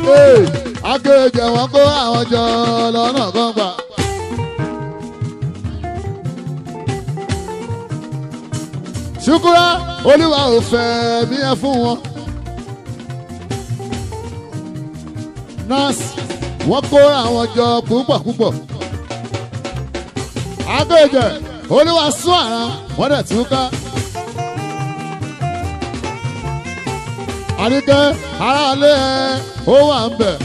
Ee, akéèjẹ wọn kó àwọn jọ lọ́nà kan gbà. ṣùkúrà olúwa ò fẹ́ mí ẹ fún wọn. nurse wọ́n kó àwọn jọ púpọ̀ púpọ̀. akéèjẹ olúwa sún àrà wọ́n dẹ̀ tún ká. àríkẹ́ aráalé ẹ ó wà ń bẹ̀.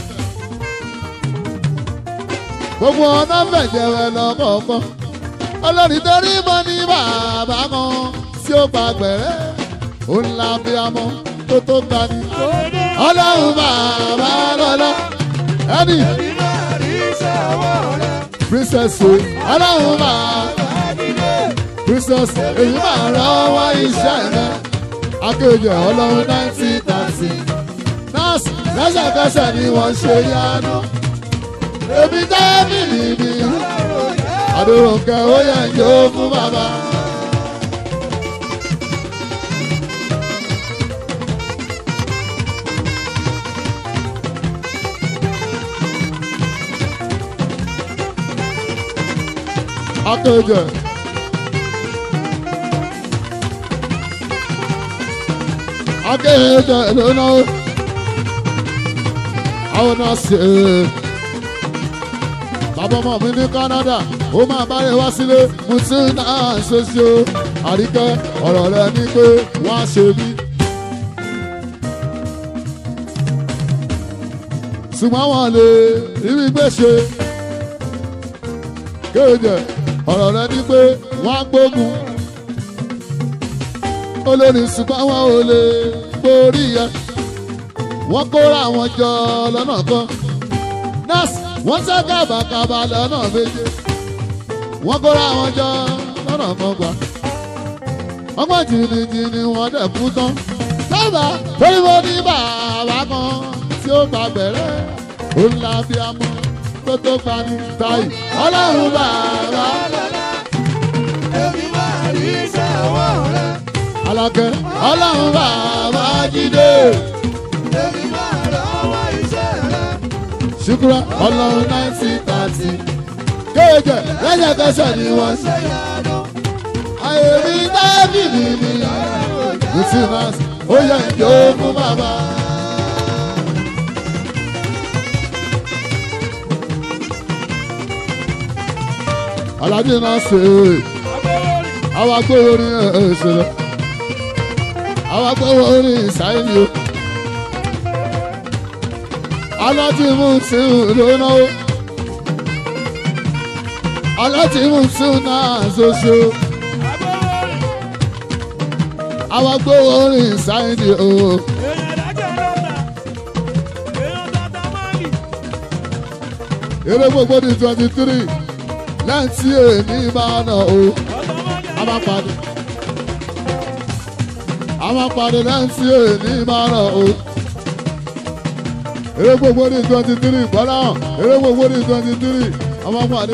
gbogbo ọ̀nà fẹ̀jẹ̀wẹ̀ lọ́kọ̀ọ̀kan. olórin torí mọ́ ní bàbá kan tí ó gba gbẹ̀rẹ́. ó ń la bí amọ́ tó tó ga ni. ọlọ́run bàbá lọ́lọ́. ẹni Èmi máa rí iṣẹ́ ọwọ́ rẹ̀. princess o ọlọ́run bàbá princess èyí máa rọwọ́ iṣẹ́ rẹ̀. akéèjẹ ọlọ́run nineteen thirty. nọ́ọ̀sì lẹ́sẹ̀kẹsẹ̀ ni wọ́n ṣe yánu. èmi dábì nìbí. àdúrókè ó yẹ jó fún bàbá. akéèjẹ. akéèjẹ lónà ó. àwọn náà ṣe é bàbá ọmọ mi ní Canada ó máa bá rẹ wá sílé mo ti ń náà ṣoṣo àríkẹ́ ọ̀rọ̀ rẹ ní pé wọ́n á ṣe mí. ṣùgbọ́n wọn lè rí mi gbé ṣe kéde ọ̀rọ̀ rẹ ní pé wọ́n á gbógun olórí ṣùgbọ́n wọn ò lè borí yẹ wọ́n kóra àwọn jọ lọ́nà kan nọ́ọ̀sì wọ́n ṣe kábàkábà lọ́nà méje wọ́n kóra àwọn jọ lọ́nà kan gbà ọgbọ́n jìnnìjìnnì wọ́n dẹ̀ kú tán sábà torí mo ní bàbá kan tí ó gba gbẹ̀rẹ́ ó ń la bí amọ́ tó tó pani táyì ọlọ́run bàbá Èmi máa rí iṣẹ́ ọwọ́ rẹ̀. alákẹ́ ọlọ́run bàbá jídé Èmi máa rọ́wọ́ iṣẹ́ rẹ̀. ṣùkúrà ọlọ́run nineteen thirty kéèjẹ lẹ́sẹ̀kẹsẹ̀ ni wọ́n ṣe. Ṣé yanu? ayé mi dábì mi ni lucinas ó yẹ ìjọ fún bàbá. alájí náà ṣe é àwọn agbóhùn orin ẹ̀ṣẹ̀lẹ̀ àwọn agbóhùn orin ìsáyẹ̀lì o. alájí mú sí lónà o. alájí mú sí náà ṣoṣo àwọn agbóhùn orin ìsáyẹ̀lì o. eré gbogbo ní twenty three lẹ́yìn tí èmi máa nà o a máa pàdé a máa pàdé lẹ́yìn tí èmi máa nà o eré gbogbo ní twenty three gbọ́dọ̀ eré gbogbo ní twenty three a máa pàdé.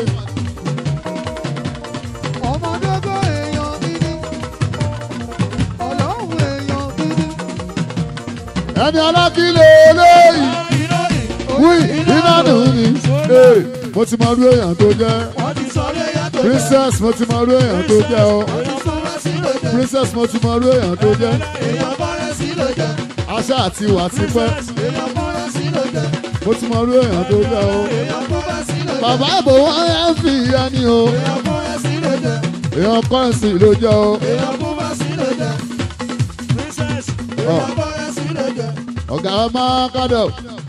Ọmọdébọ̀ èèyàn gidi. Ọlọ́run èèyàn gidi. ẹni alákìlẹ̀ eléyìí wí iná nù ní. Ee, mo ti mọ irú èèyàn tó jẹ́ Wọ́n ti sọ léyà tó jẹ́. princess mo ti mọ irú èèyàn tó jẹ́ o Èèyàn fúnra sí ló jẹ́. princess mo ti mọ irú èèyàn tó jẹ́ Èèyàn fúnra sí ló jẹ́. aṣá àti ìwà ti pẹ́ Èèyàn fúnra sí ló jẹ́. mo ti mọ irú èèyàn tó jẹ́ o. Èèyàn fúnra sí ló jẹ́. bàbá ìbò wọn yẹn ń fi ìyá ni o Èèyàn fúnra sí ló jẹ́. èèyàn kọ́rẹ́nsì ló jẹ́ o Èèyàn fúnra sí ló jẹ́. Èèyàn fúnra sí ló jẹ́. ọ̀gá máa kádọ̀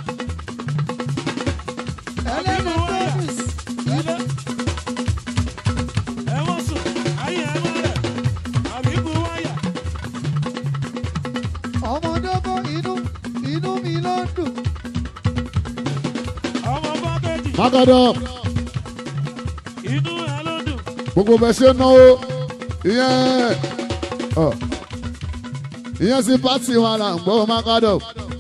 Ẹlẹ́nu Davis. Ọmọdébọ̀ inú inú mi ló ń dùn. máa kádọ̀ gbogbo bẹ ṣe náwó ìyẹn ọ, ìyẹn sí pátì wa là ń gbọ́ máa kádọ̀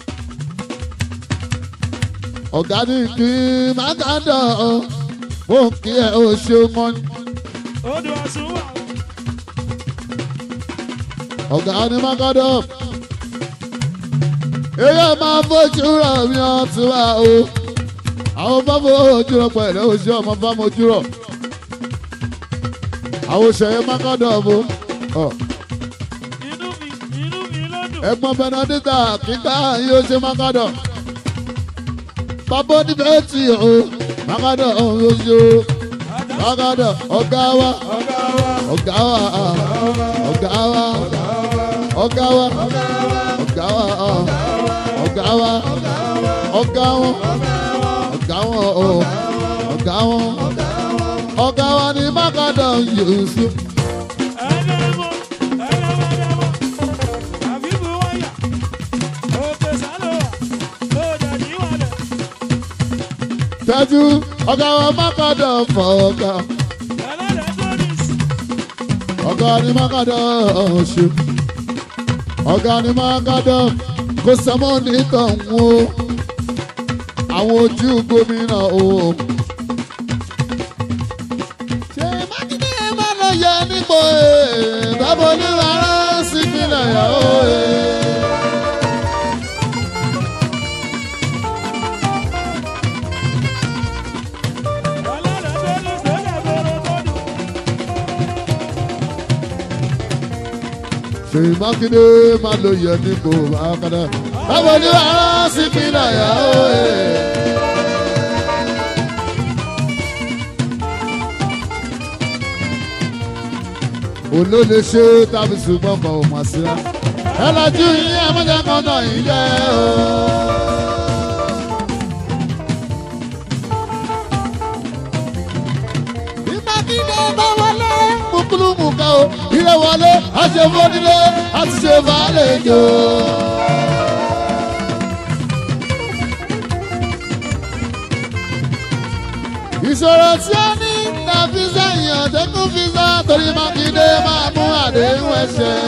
ọ̀gá ní kí máa kádọ̀ ó kí ẹ ó ṣe mọ́ ni ọ̀gá ní máa kádọ̀ èyí máa fojú rọ̀ mi ọtún wá o àwọn bá fojú rọ̀ pẹ̀lú oṣù ọmọ bá mojú rọ̀ àwọn òṣèré mákàdọ̀ bó inú mi inú mi ló dùn. ẹ̀gbọ́n bẹnadíta kíkà yóò ṣe mákàdọ̀ bàbá oníbẹ̀ tì o mákàdọ̀ oṣù mákàdọ̀ ọ̀gá wa ọ̀gá wa ọ̀gá wa ọ̀gá wa ọ̀gá wa ọ̀gá wa ọ̀gá wa ọ̀gá wọn ọ̀gá wọn o ọ̀gá wọn ọ̀gá wa ni mákàdọ̀ Yusuf. ẹ̀ẹ́dẹ̀ẹ́mọ̀ ẹ̀ẹ́dẹ̀ẹ́mọ̀ àbíbù wáyà òkè sálọ̀wà lóòjà níwàlẹ̀. tẹ́jú ọ̀gá wa mákàdọ̀ fọ̀ ọ̀gá ẹlẹ́dẹ̀ tónis ọ̀gá ni mákàdọ̀ ṣe ọ̀gá ni mákàdọ̀ kò sẹ́mọ́ nìkan o àwọn ojú gómìnà o. ṣé mákindé máa lọ yẹ nípò ẹ̀ bábo ní rárá sí ìpínlẹ̀ yàrá ẹ̀. ẹlẹ́dẹ̀ tónis lẹ́dẹ̀ bẹ̀rẹ̀ tónis. ṣèyí mákindé máa lọ yẹ nípò bákàdá báwo ní rárá sí ìpínlẹ̀ yàrá ẹ̀. olóle ṣe tàbí ṣùgbọ́n kan ò mà sí rá. ẹ lajú yín ẹ mọ́jà kan náà yín jẹ́ o. bí mákindé bá wọlé mukulumu kan o ilé wọlé àṣefọ́dílé àti ṣe fàálejò. ìṣòro tí ó ní ta fíṣà yàn tẹ́kùn fíṣà torí mákindé máa mú àdéhùn ẹ̀ṣẹ̀.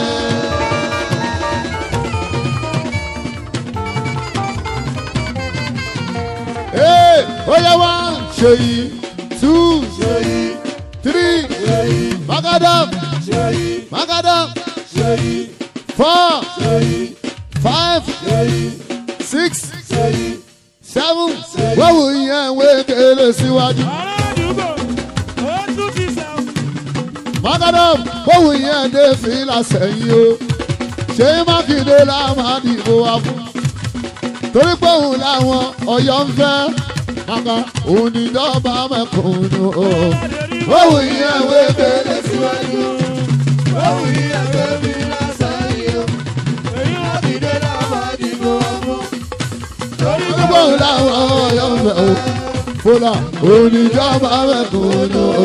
Hey, ó yẹ wá ṣèyí two ṣèyí three ṣèyí magadam ṣèyí magadam ṣèyí four ṣèyí five ṣèyí six ṣèyí seven wọ́wù yẹn wé kéré síwájú. ará àdúgbò ó tún ti sàn. Mákàdám bóun yẹn dé fìlà sẹ́yìn o. Ṣé Mákindé la máa dìbò wa fún? Torí pé òun làwọn Ọ̀yọ́ ń fẹ́. Màkà òun ní dọ́gba mẹ́kùnún o. Bóun yẹn wé kéré síwájú. Báwo ni ẹgbẹ́ mi lásán yìí o? èyí wá ti Ìdè náà máa dìbò ọmọ. Torí Torí pé òun làwọn Ọ̀yọ́ ń fẹ́ o. Fúlà òun ní dọ́gba mẹ́kùnún o.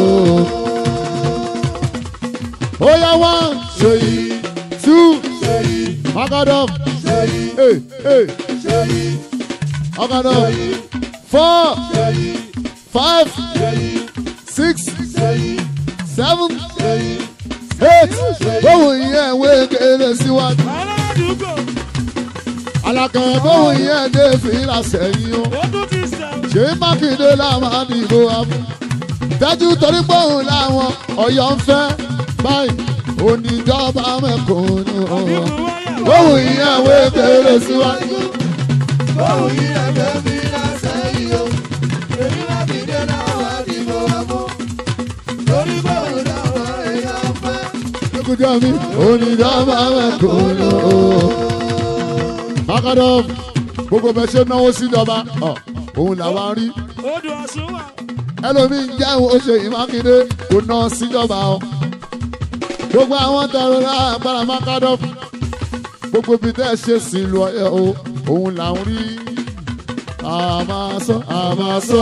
Ó yá wá ṣèyí tú ṣèyí Mákàdám. ṣèyí Hey, hey, ṣèyí Mákàdám. Four, ṣèyí five, ṣèyí six, ṣèyí seven, ṣèyí eight. Bóun yẹn wé kéré síwájú. ará àdúgbò Àlàkàn bóun yẹn dé fìlà sẹ́yìn o. ó tún ti sàn. Ṣé Mákindé la máa dìbò abú? Dájú torí pé òun làwọn Ọ̀yọ́ ń fẹ́. Báyìí, oníjọba mẹ́kùnún o. àbíbù wáyà Bóun yẹn wé kéré síwájú. Báwo ni ẹgbẹ́ mi lásán yìí o? Èyí láti ìdè náà máa dìbò ọmọ. Torí báwo làwọn èèyàn fẹ́? Ẹkújọ́ mi, oníjọba mẹ́kùnún o. Mákàdám, gbogbo bẹ ṣe náwó síjọba, ọ̀, òun làwa ń rí. odò ọ̀sùn wà. ẹlòmíì ń jẹ́ ìwọ ṣe ìmákindé kò ná síjọba o. gbogbo àwọn tẹ̀rọ lágbára mákàdọ́ gbogbo ibi tẹ́ ẹ ṣe sí lu ọyẹ o òun là ń rí. àmàsọ àmàsọ.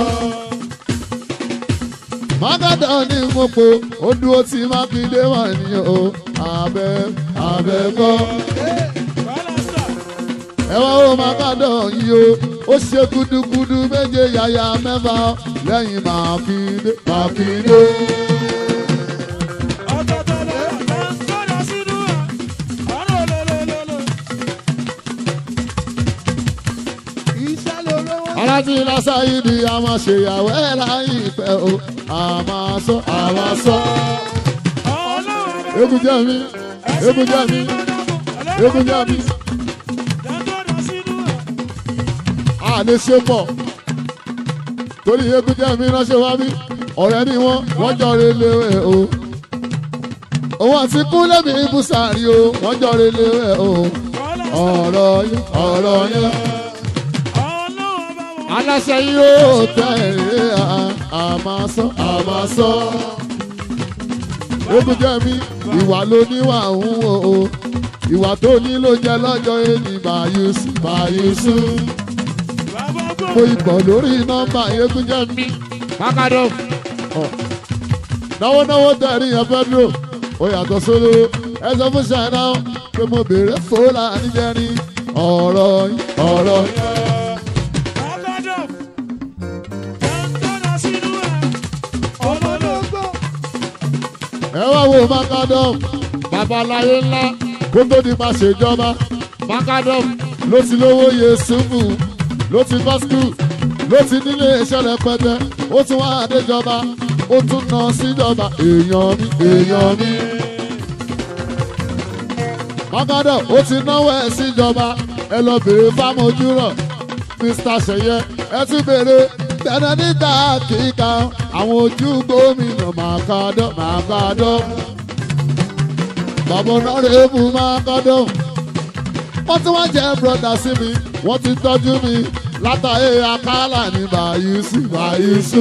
mákàdọ́ ní gbogbo ó dúró tí mákindé wà ní o abẹ abẹ kọ́. bálásà ẹ wá ó mákàdọ́ yìí o ó ṣe gudugudu méje yàyà mẹ́fà lẹ́yìn mákindé mákindé. ọ̀tọ̀ọ̀tọ̀ lọ́wọ́ là ń kọ́ra sínú ẹ̀. ọ̀rọ̀ lọ́lọ́lọ́lọ́. Iṣẹ́ lórówó. aláti lásàyè ni a máa ṣèyàwó ẹ̀ láyé ìpẹ́ o a máa sọ a máa sọ. ọlọ́run bá egun jẹ́ mi egun jẹ́ mi egun jẹ́ mi. Dẹ́kọ̀dọ̀ sínú ẹ̀. a lè ṣe pọ̀ torí eégún jẹ́ mi ránṣẹ́ wá bí ọ̀rẹ́ ni wọ́n wọ́n jọ relé o òun àti kúnlẹ̀ mi ibùsàárì o wọ́n jọ relé o ọ̀rọ̀ yín ọ̀rọ̀ yín aláṣẹ yóò tẹ̀lé àmàsọ àmàsọ eégún jẹ́ mi ìwà ló níwà ń wò o ìwà tó ní ló jẹ lọ́jọ́ ẹni bàyùsù bàyùsù mo ìbọ̀ lórí nọ́mbà eégún jẹ́ mi pákádọ́ náwó náwó tẹ̀rí yẹn fẹ́ dúró ó yàtọ̀ sóló ẹ sọ fún ṣáínà pé mo béèrè fòlà níjẹrin ọ̀rọ̀ yín ọ̀rọ̀ yín. ẹ wá wo macadam babaláyé ńlá kó tó di máa ṣèjọba macadam ló ti lówó yesufu ló ti bá skul ló ti nílé iṣẹ́ rẹpẹtẹ ó tún wá àdéjọba ó tún ná síjọba èèyàn mi èèyàn mi. macadam ó ti náwó ẹ̀ síjọba ẹ lọ bèrè fámojúrọ̀ mr seye ẹ tún bèrè tẹ̀lé níta kíkà àwọn ojú gómìnà macadam macadam bàbá ọ̀nàrẹ́bù macadam wọ́n tún wá jẹ́ brọ́dà sí mi wọ́n ti tọ́jú mi látàyè akálà ní bàyísù bàyísù.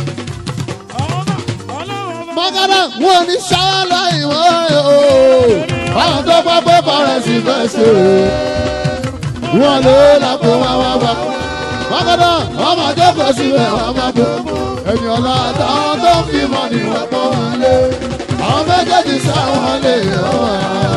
macadam wọn ò ní ṣáwá láì wọ́n rẹ̀ o àwọn tó gbọ́ pé kọ́rẹ́sì fẹ́ ṣe wọ́n lè lápò wọn wá wá wákàtà wọn máa jókòó síbẹ̀ wọn máa bò ẹ̀yìn ọ̀la àtàwọn tó ń fi mọ́ ni wọ́n pọ̀ wọn lé àwọn méjèèjì sáwọn lè yọ̀ wá.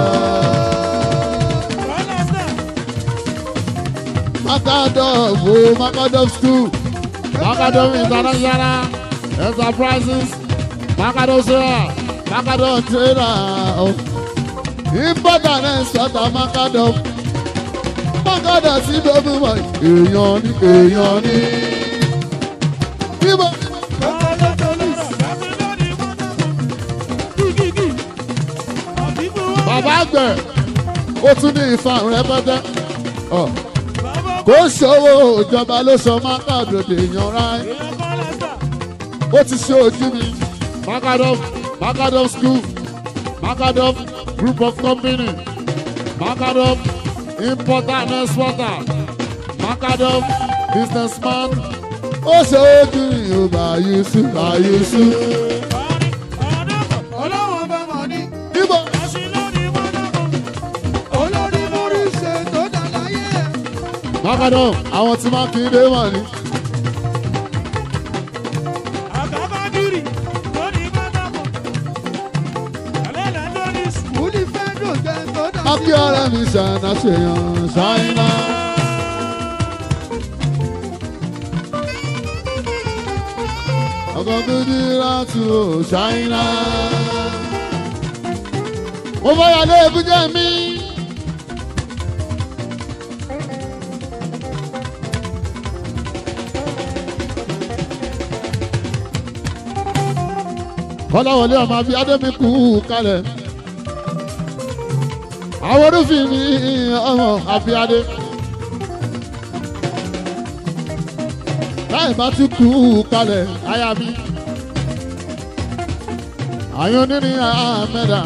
Macadam wo Macadam school Macadam international enterprises Macadam sera Macadam trader important exporter Macadam Macadam sí gbogbo mọ̀ èèyàn ní èèyàn ní. Bíbọ̀ bàbá àgbẹ̀ ó tún ní ìfarun rẹpẹtẹ. Ọ̀, Kò ṣòwò ìjọba ló sọ Macadam èèyàn ráì. Ó ti ṣe ojú mi. Macadam Macadam school Macadam group of company Macadam importer and exporter Macadam businessman. Ó ṣe ojú mi ò bá Yusuf bá Yusuf. ọlọ́wọ́n bá mọ̀ ní Bíbọ̀ olórí múrí ṣe tó dà láyé. Macadam àwọn tí Mákindé wà ní. Múlí fẹ́ dùn jẹ́ tó dà sí. Ápí ọ̀rẹ́ mi ṣàná ṣèyàn ṣáínà. Ọkọ̀ méjì láti ò ṣáínà. Mo fẹ́ yà lé ebújẹ́ mi. Kọ́láwọlé ọmọ àbí Adémi kú kalẹ̀ àwọn orúfin mi ọmọ àfíàdé láì bá tún kú kalẹ̀ aya mi àyàn oníní àmẹ́dà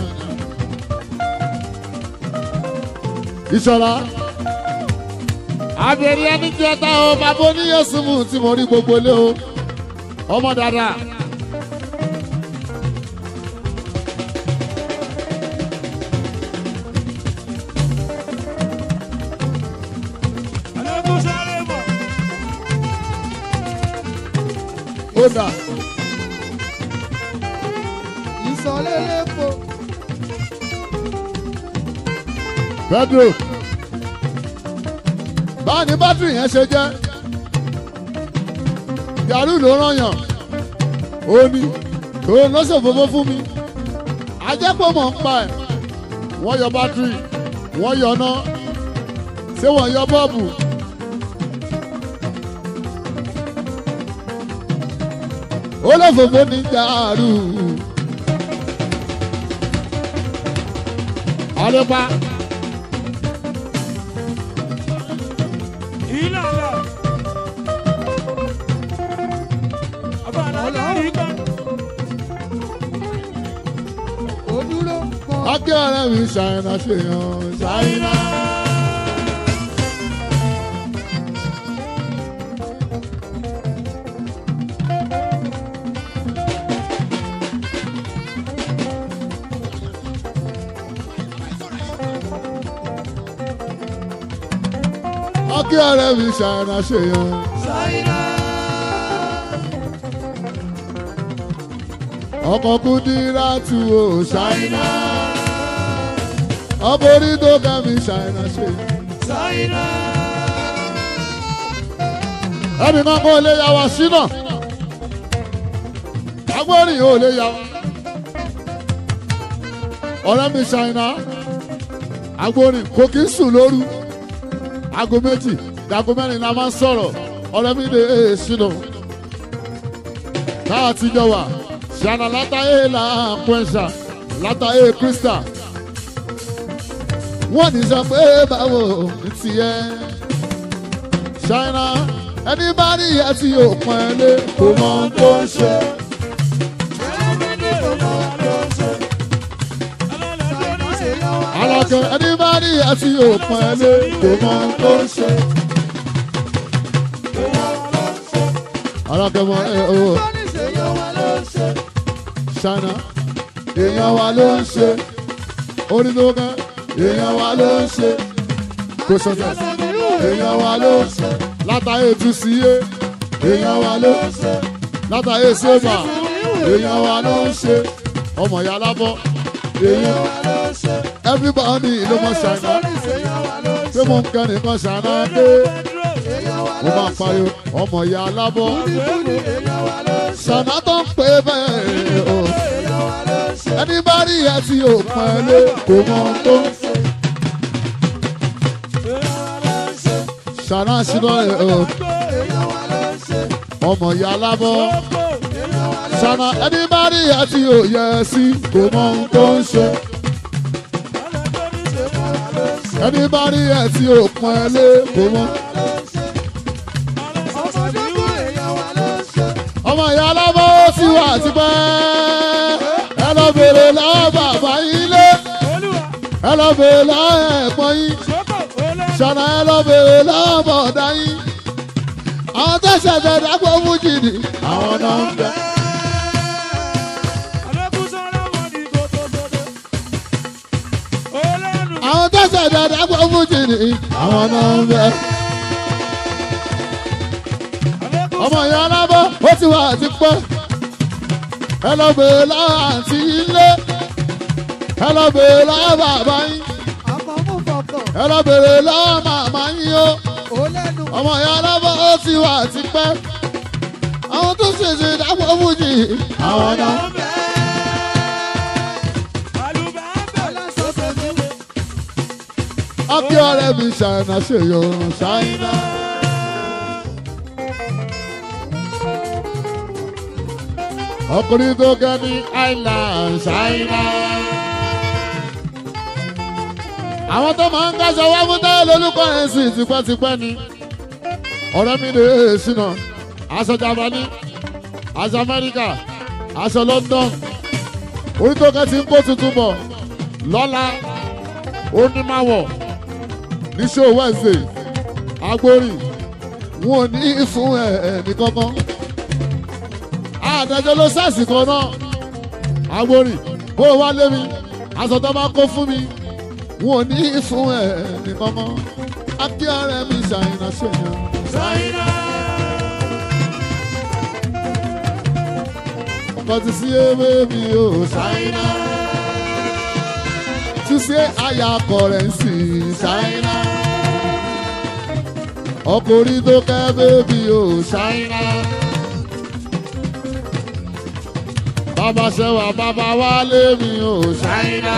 ìṣọ̀lá àbẹ̀rẹ̀ ẹni jẹta o bàbá oníyẹ̀sùnmù tí mo rí gbogbo ilé o ọmọ dáadáa. ó dà Ìsọ̀lélẹ́pọ̀ Pedro báwo ni bátìrì yẹn ṣe jẹ́ yàrá ló ràn yàn ó ní òun ló ṣòfófó fún mi ajẹ́pọ̀ mọ̀ ń pa ẹ̀ wọ́n yọ bátìrì wọ́n yọ ná ṣé wọ́n yọ bọ́ọ̀bù. ó lọ fòfó ní jàrú. ọlọ́pàá ọkẹ́ ọ̀rẹ́ mi ṣàìnà ṣèyàn ṣàìnà. ọkẹ́ ọ̀rẹ́ mi ṣàìnà ṣèyàn. ọkọ̀ kúndínlá tu o ṣàìnà. ọkọ̀ orí tó kẹ́ mi ṣàìnà ṣèyàn. ẹnì kan kò lè yà wá sínà agbórin ò lè yà wá ọ̀rẹ́ mi ṣàìnà agbórin kò kí ń sùn lóru aago méjì dago mẹ́rin la máa ń sọ̀rọ̀ ọ̀rẹ́ mi lè sínà káà ti jọ wà ṣàìnà látàyè là ń pẹ́ńṣà látàyè kírísítà wọ́n ní sọ pé báwo ní tiẹ̀ ṣáínà ẹni bá rí ẹ tí yóò pọn ẹ lé kò mọ ohun tó ń ṣe. alákẹ́ ẹni bá rí ẹ tí yóò pọn ẹ lé kò mọ ohun tó ń ṣe. alákẹ́ mọ ẹ o ṣáínà èèyàn wa ló ń ṣe orí tó kẹ́ èèyàn wa ló ń ṣe kò sọ̀tẹ̀ èèyàn wa ló ń ṣe látàyè tún sí yé èèyàn wa ló ń ṣe látàyè sèbà èèyàn wa ló ń ṣe ọmọ ìyá lábọ́ èèyàn everybody ló mọ ṣàìná pé mo ń kẹ́ nìkan ṣàìná dé mo máa pariwo ọmọ ìyá lábọ́ ṣàìná tó ń pè bẹ́ẹ̀ o ẹni bá rí ẹ tí ò pọn ẹ lé kò mọ ohun tó ń ṣe. ṣàìná ṣìnà ẹ o ọmọ ìyá lábọ́ ṣàìná ẹni bá rí ẹ tí ò yẹ ẹ sí kò mọ ohun tó ń ṣe. ẹni bá rí ẹ tí ò pọn ẹ lé kò mọ. ọmọ ìyá lábọ́ ó sì wà tipẹ́ ẹ lọ bèrè lọ́wọ́ bàbá yín lé ẹ lọ bèrè lọ́wọ́ ẹ̀gbọ́n yín ṣọ̀nà ẹ lọ bèrè lọ́wọ́ bọ̀dá yín àwọn tó ṣẹ̀ṣẹ̀ dágbò fújì ni àwọn náà ń bẹ. àwọn tó ṣẹ̀ṣẹ̀ dágbò fújì ni àwọn náà ń bẹ. ọmọ ìyá alábọ́ ó ti wà ti pẹ́ ẹ lọ bèrè lọ́wọ́ àǹtí ilé ẹ lọ bèrè lọ́wọ́ bàbá yín ẹ lọ bèrè lọ́wọ́ màmá yín o ọmọ ìyá alábọ́ ó ti wà ti pẹ́ àwọn tó ṣèṣe dápọ̀ fújì àwọn náà. ọkẹ́ ọ̀rẹ́ mi ṣàìnà ṣèyọ ṣàìnà. ọkùnrin tó gẹ ní island ṣáínà. àwọn tó máa ń káṣọ wá fún táyà lórúkọ rẹ̀ sí tipẹ́tipẹ́ ni. ọ̀rẹ́ mi lè ṣìnà aṣọ Jámánì aṣọ Amẹ́ríkà aṣọ London orí tó kẹ́ ti ń kó tuntun bọ̀ lọ́la onímàwọ̀ níṣó Wednesday agbórí wọn ò ní fún ẹ̀ ẹ̀ ní kankan àdájọ́ ló sàṣì kan náà agbórí bó o wá lé mi aṣọ tó bá kó fún mi wọn ò ní fún ẹ nìkan mọ́ akí ọ̀rẹ́ mi ṣàyìnà ṣèyàn. ọkọ ti sí ewé mi ò ṣàyìnà túnṣe àyà akọ rẹ̀ ń sì ṣàyìnà ọkùnrin tó kẹ́ bébí ò ṣàyìnà. bàbá ṣẹwà bàbá wálé mi ò ṣàyìnà.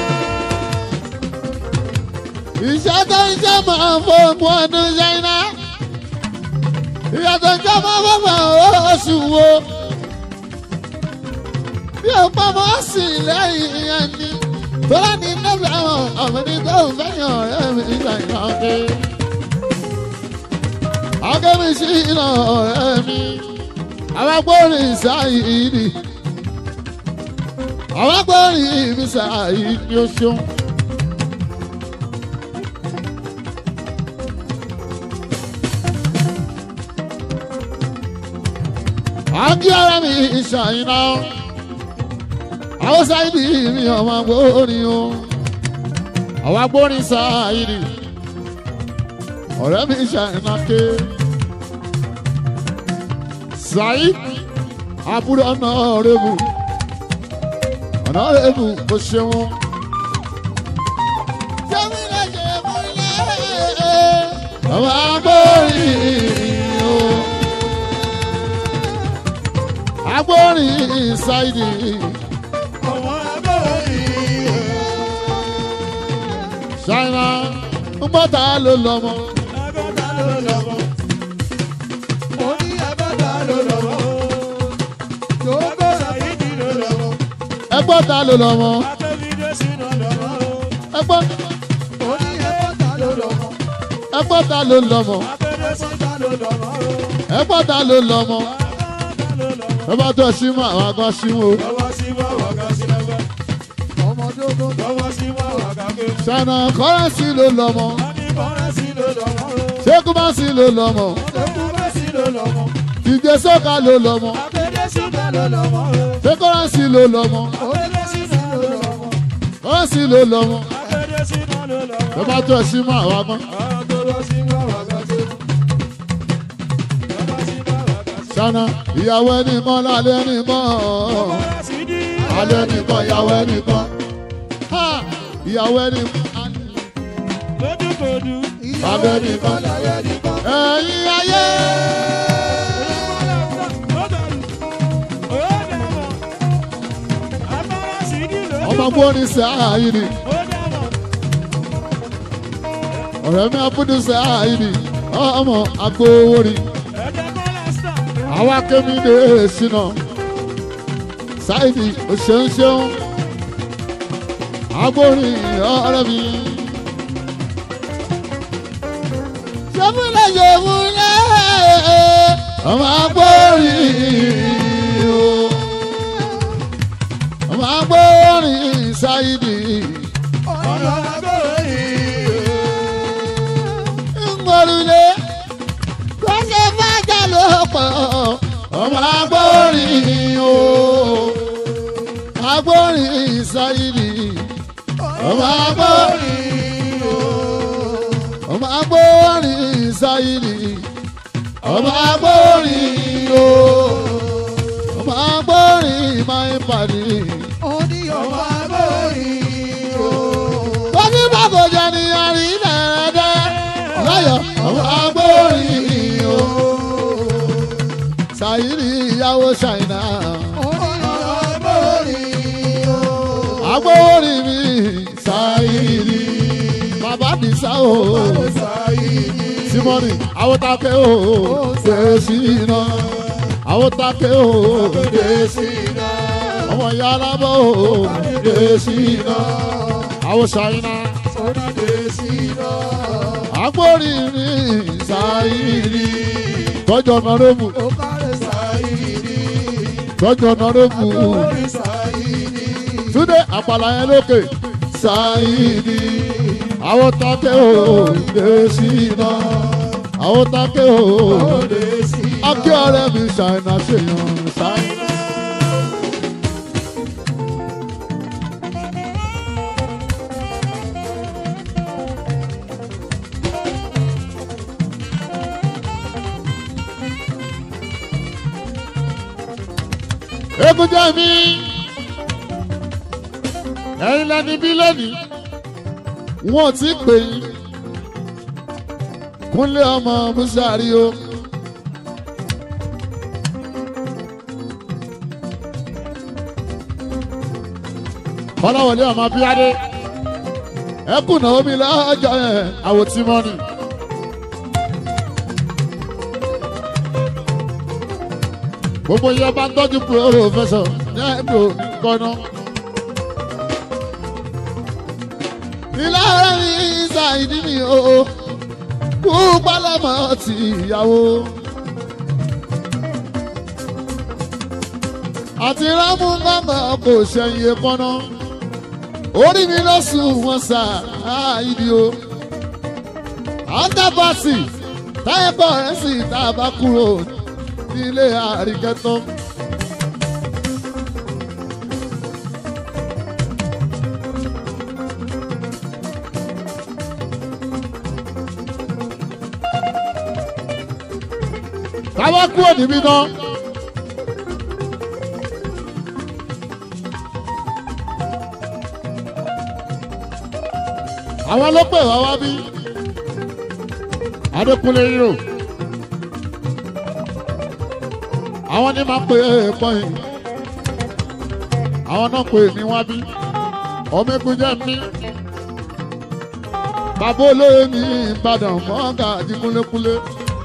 Iṣẹ́ tó ń jẹ́ máa ń fọ́ọ̀mù ọdún ṣáínà. Ìyá tó ń jẹ́ máa ń fọ́ọ̀mù oṣù wo. Bí o pa mọ́ sí lẹ́yìn ìyẹn ni. Tọ́lá ní nẹ́bí àwọn ọ̀mọdé tó ń fẹ́yàn ọ̀rẹ́ mi ṣàìnà dé. Akẹ́mi sí iná ọ̀rẹ́ mi. Àwọn agbórin ìsáyìí ni. àwọn agbórin mi ṣàyí ni ó ṣeun. àǹkí ara mi ṣàyìnà àwọn sáyidì mi ọmọ agbórin o àwọn agbórin sáyidì ọ̀rẹ́ mi ṣàyìnà ké sáyid àbúrò ọ̀nà rẹ̀bù ọ̀nà rẹ̀bù kò ṣeun. ọmọ agbórin o agbórin ṣáìdì ọmọ agbórin ṣáìnà ńgbọ́ta ló lọ́mọ agbọ́dá ló lọ́wọ́ mo ní agbọ́dá ló lọ́wọ́ jòógó sàyídì ló lọ́wọ́ ẹgbọ́ta ló lọ́mọ Akẹ́bídé sínú lọ́wọ́. ẹgbọ́ mo ní agbọ́dá ló lọ́wọ́ ẹgbọ́ta ló lọ́mọ Akẹ́bídé sínú agbọ́dá ló lọ́wọ́ ẹgbọ́ta ló lọ́mọ ẹ bá tó ṣí mọ́ àwọn agan ṣí mọ́ lọ́wọ́ sí bọ́wọ́ kan sí lọ́wọ́. ọmọ jòógó lọ́wọ́ sí bọ́wọ́ kan ké. ṣáìnà kọ́rẹ́nsì ló lọ́mọ wọ́n ní bọ́rẹ́ sí ló lọ́wọ́. ṣékùmásì ló lọ́mọ ẹkú bá sí ló lọ́wọ́ ìjẹsọ́ka ló lọ́mọ Akẹ́bídé sínú ló lọ́wọ́. ṣékọ́rẹ́nsì ló lọ́mọ Akẹ́bídé sínú ló lọ́wọ́ kọ́rẹ́nsì ló lọ́mọ Akẹ́bídé sínú ló lọ́wọ́. ẹ bá tó ṣí mọ́ àwọn agan lọ́wọ́ sí bàbá kan tó lọ́wọ́ sí bọ́wọ́ kan sí. ṣáìnà ìyàwó ẹnìkan lálẹ́ ẹnìkan. Bọ́rẹ́ sí dí. alẹ́ nìkan ìyàwó ẹnìkan Ha! ìyàwó ẹnìkan lójúkojú. ìyàwó nìkan láyé nìkan ẹ̀yin ayé ọmọ gbóni sàáyìnì ọ̀rẹ́ mi abúdú sàáyìnì ọmọ agbowóri àwa kémi lè ṣìnà sáyìnì òṣèǹṣeun agbórin ọ̀rẹ́ mi. sọ́múlẹ̀ yòówúlẹ̀ ọmọ agbórin o ọmọ agbórin sáyìnì. ọ̀nà agbórin ńgbọ́rúlé kó ṣe fájà ló pọ̀ ọmọ agbórin o agbórin sáyìnì ọmọ agbórin ọmọ agbórin sáyìnì ọmọ agbórin o ọmọ agbórin máa ń pàdé. ó ní ọmọ agbórin o wọ́n ní bàgòjà ní àrílẹ̀ ẹ̀dẹ́ láyọ̀ ọmọ agbórin o sáyìnì ìyàwó ṣàìnà ó ní ọmọ agbórin o agbórin mi sáyìnì bàbá nìṣá o. Sáyidì simoni awotake o fèsì iná awotake o Dèsí iná ọmọ yàrá bọ o fèsì iná awosaina sọ́nà dèsí iná agbórinri sáyìrì tọjọ nọrẹbù ó kárẹ̀ Sáyidì tọjọ nọrẹbù orí Sáyidì túnde àpàlà yẹn lókè sáyìrì awotake o fèsì iná awotake o. dèsí iná akí ọ̀rẹ́ mi ṣàìnà ṣèyàn ṣàìnà. egun jẹ́ mi ẹ̀yin lẹni bí lónìí wọn ò tí ì pè yín kúnlé ọmọ musari o. kọ́láwọlé ọmọ bíadé ẹkùn náà omi lọ́jọ́ yẹn àwòtí mọ́ni. gbogbo yẹn bá ń tọ́jú pòfẹ́sọ̀ ní ẹ̀dùn kọ́nà. ìlànà mi ṣàìdí mi o kú pálámọ̀ ti ìyàwó. àti rámú gbàngàn kò ṣẹ̀yìn kọ́nà orí mi ló sùn wọn sà áìdí o àǹtàbàsì táyẹ̀pọ̀ rẹ̀ sì tá a bá kúrò nílé àríkẹ́tọ́. táwa kúrò níbí náà. àwọn ló pè wá wá bí adékúnlé yìí àwọn ní máa pè é pọ́yìn àwọn náà pè mí wá bí ọmọkùnrin jẹ́ mi bàbá olóyè ní ìbàdàn mọ́gà àti kúnlékúnlé.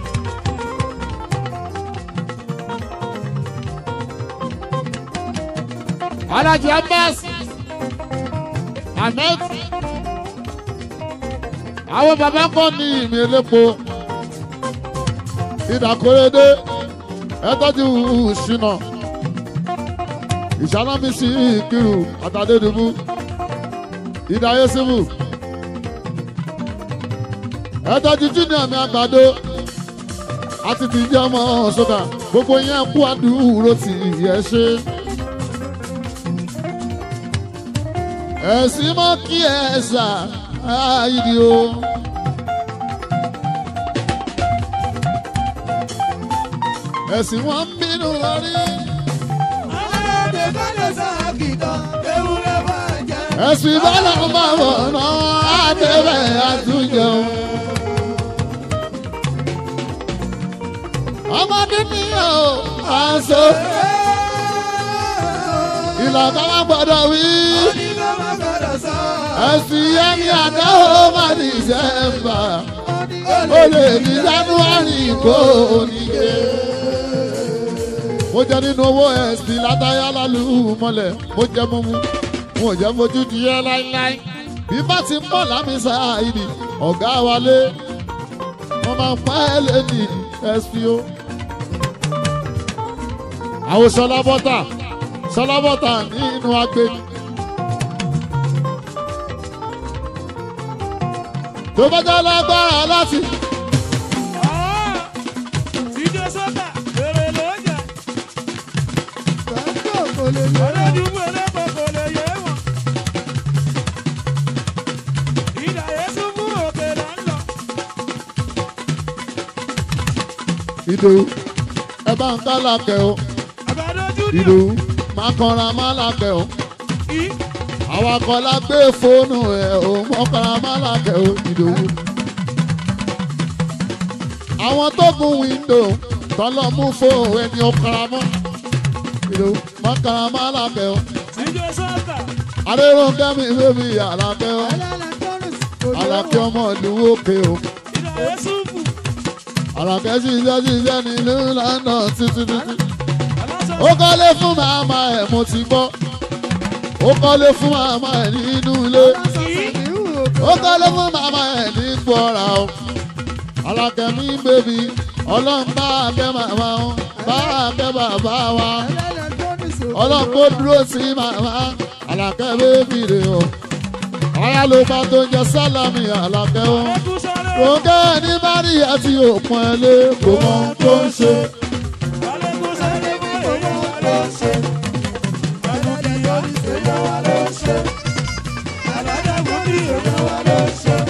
Alhaji Abbas Ahmed àwọn bàbá kan ní ìmì elépo ìdàkóredé ẹtọ́jú ṣìnà ìṣánámísì ìkírù àtàdédùbú ìdáyésíbù ẹtọ́jú júnior mi àgbàdo àti tìjẹ́ ọmọ ṣọ́gà gbogbo yẹn kú àdúró tì yẹ ṣe. ẹ̀sìn mọ́ kí ẹ ṣà áyídì o. ẹ̀sìn wọn ń bínú lórí. Aládé kọ́lé sáàkì kan, ewúrẹ́ bá jẹ́. ẹ̀sìn bọ́lá máa bọ̀ náà àtẹ̀wẹ̀ àtúnjẹun. ọmọdé ní ọ̀ àṣọ ìlànà wa gbọ́dọ̀ wí. Onígbà má gbọ́dọ̀ sọ. ẹ̀sìn yẹn ní àdáwọ̀ máa ní ìṣẹ́mbà. ó lè ní january kó oníke. mo jẹ nínú owó ẹ̀sìn látàyà lálù mọ́lẹ̀ mo jẹ mímú mo ò jẹ́ fojú di ẹ́ láíláí. bí bá ti ń bọ̀ lámísà ìdí ọ̀gá wálé wọ́n máa ń pa ẹ́ lẹ́nìí ẹ̀sìn o. àwọn sọlá bọ́tà sọlá bọ́tà nínú agbègbè. tó bá jẹ́ lágbára láti. Ìjọ sọ́tà, èrè ló jà. Gbàgbọ́ kò lè yẹ. Olódùmú elépo kò lè yé wọn. Ìdà Yésù fún òkè là ń lọ. ìdòwú ẹ bá ń ká làkẹ́ o Àgbàdo Júnior. ìdòwú máa kanra má làkẹ́ o Ì àwọn akọ́lá gbé fóònù ẹ̀ o mọ́kànlá má làkẹ́ o ìdòwú. àwọn tó gun wíńdò tọ́lọ́ mú fóònù ẹni ọkàrà mọ́ ìdòwú mọ́kànlá má làkẹ́ o ìjọ sọ́tà. adéròǹkẹ́ mi bébí àlàkẹ́ o Alálà kọ́rùs kò lè àlàkẹ́ ọmọ ìlú òkè o Ìdà Yésù fún. àlàkẹ́ ṣiṣẹ́ ṣiṣẹ́ nílùú london títí títí. Aláṣọ ó kọ́lé fún màmá ẹ̀ mo ti gbọ́ ó kọ́lé fún màmá ẹ̀ nínú ilé ó kọ́lé fún màmá ẹ̀ ní gbọ́ra o alákẹ́mí bèbí ọlọ́run bá akẹ́ màmá wọn bá akẹ́ bàbá wa ọlọ́run kó dúró sí màmá alákẹ́ bèbí rè o ọ̀yá ló bá tó jẹ sálámì alákẹ́ wọn ẹkú sáré. rògẹ́ ní bárí àti òpin ẹ̀ lé kò mọ ohun tó ń ṣe. Alẹ́kú sáré mọ́ èyí wà ló ń ṣe. Àbájáde bí èèyàn wà ló ń ṣe.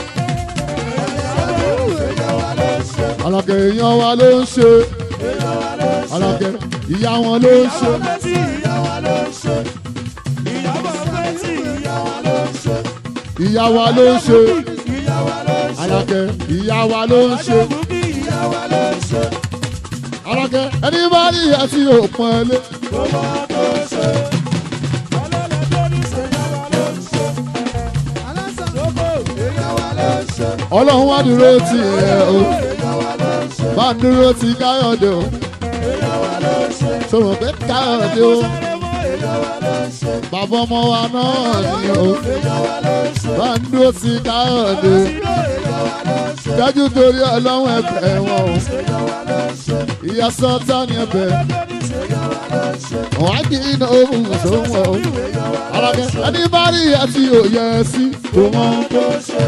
alákẹ́ èèyàn wa ló ń ṣe alákẹ́ ìyá wọn ló ń ṣe. Ìyàwó pẹ́ tí ìyá wa ló ń ṣe. Ìyàwó pẹ́ tí ìyá wa ló ń ṣe. ìyá wa ló ń ṣe Ìyá wa ló ń ṣe. alákẹ́ ìyá wa ló ń ṣe Àjọ̀bù bí ìyá wa ló ń ṣe. alákẹ́ ẹni bá rí àti òpin ẹ̀ lé Kò mọ tó ń ṣe. Ọlọ́lẹ̀ tó ní ṣe ìyá wa ló ń ṣe. Lóko ìyá wa ló ń ṣe. ọlọ́run wá dúró tì ẹ̀ o Ìyá wa ló ń ṣe. bá ń dúró ti káyọ̀dé o Ìyá wa ló ń ṣe. sọ̀rọ̀ pé káyọ̀dé o Sáré mọ́ ìyá wa ló ń ṣe. bàbá ọmọ wa náà ni o Ìyá wa ló ń ṣe. bá ń dúró ti káyọ̀dé Ìyá wa ló ń ṣe. dájú torí ọlọ́run ẹ̀fẹ̀ wọn o Ìyá wa ló ń ṣe. ìyá sọ́tà ní ẹbẹ̀ èèyàn wa ló ń ṣe. wọ́n á kí iná ohun sówó èèyàn wa ló alákẹ́ ẹni bá rí àti òye sí kò mọ ohun tó ń ṣe.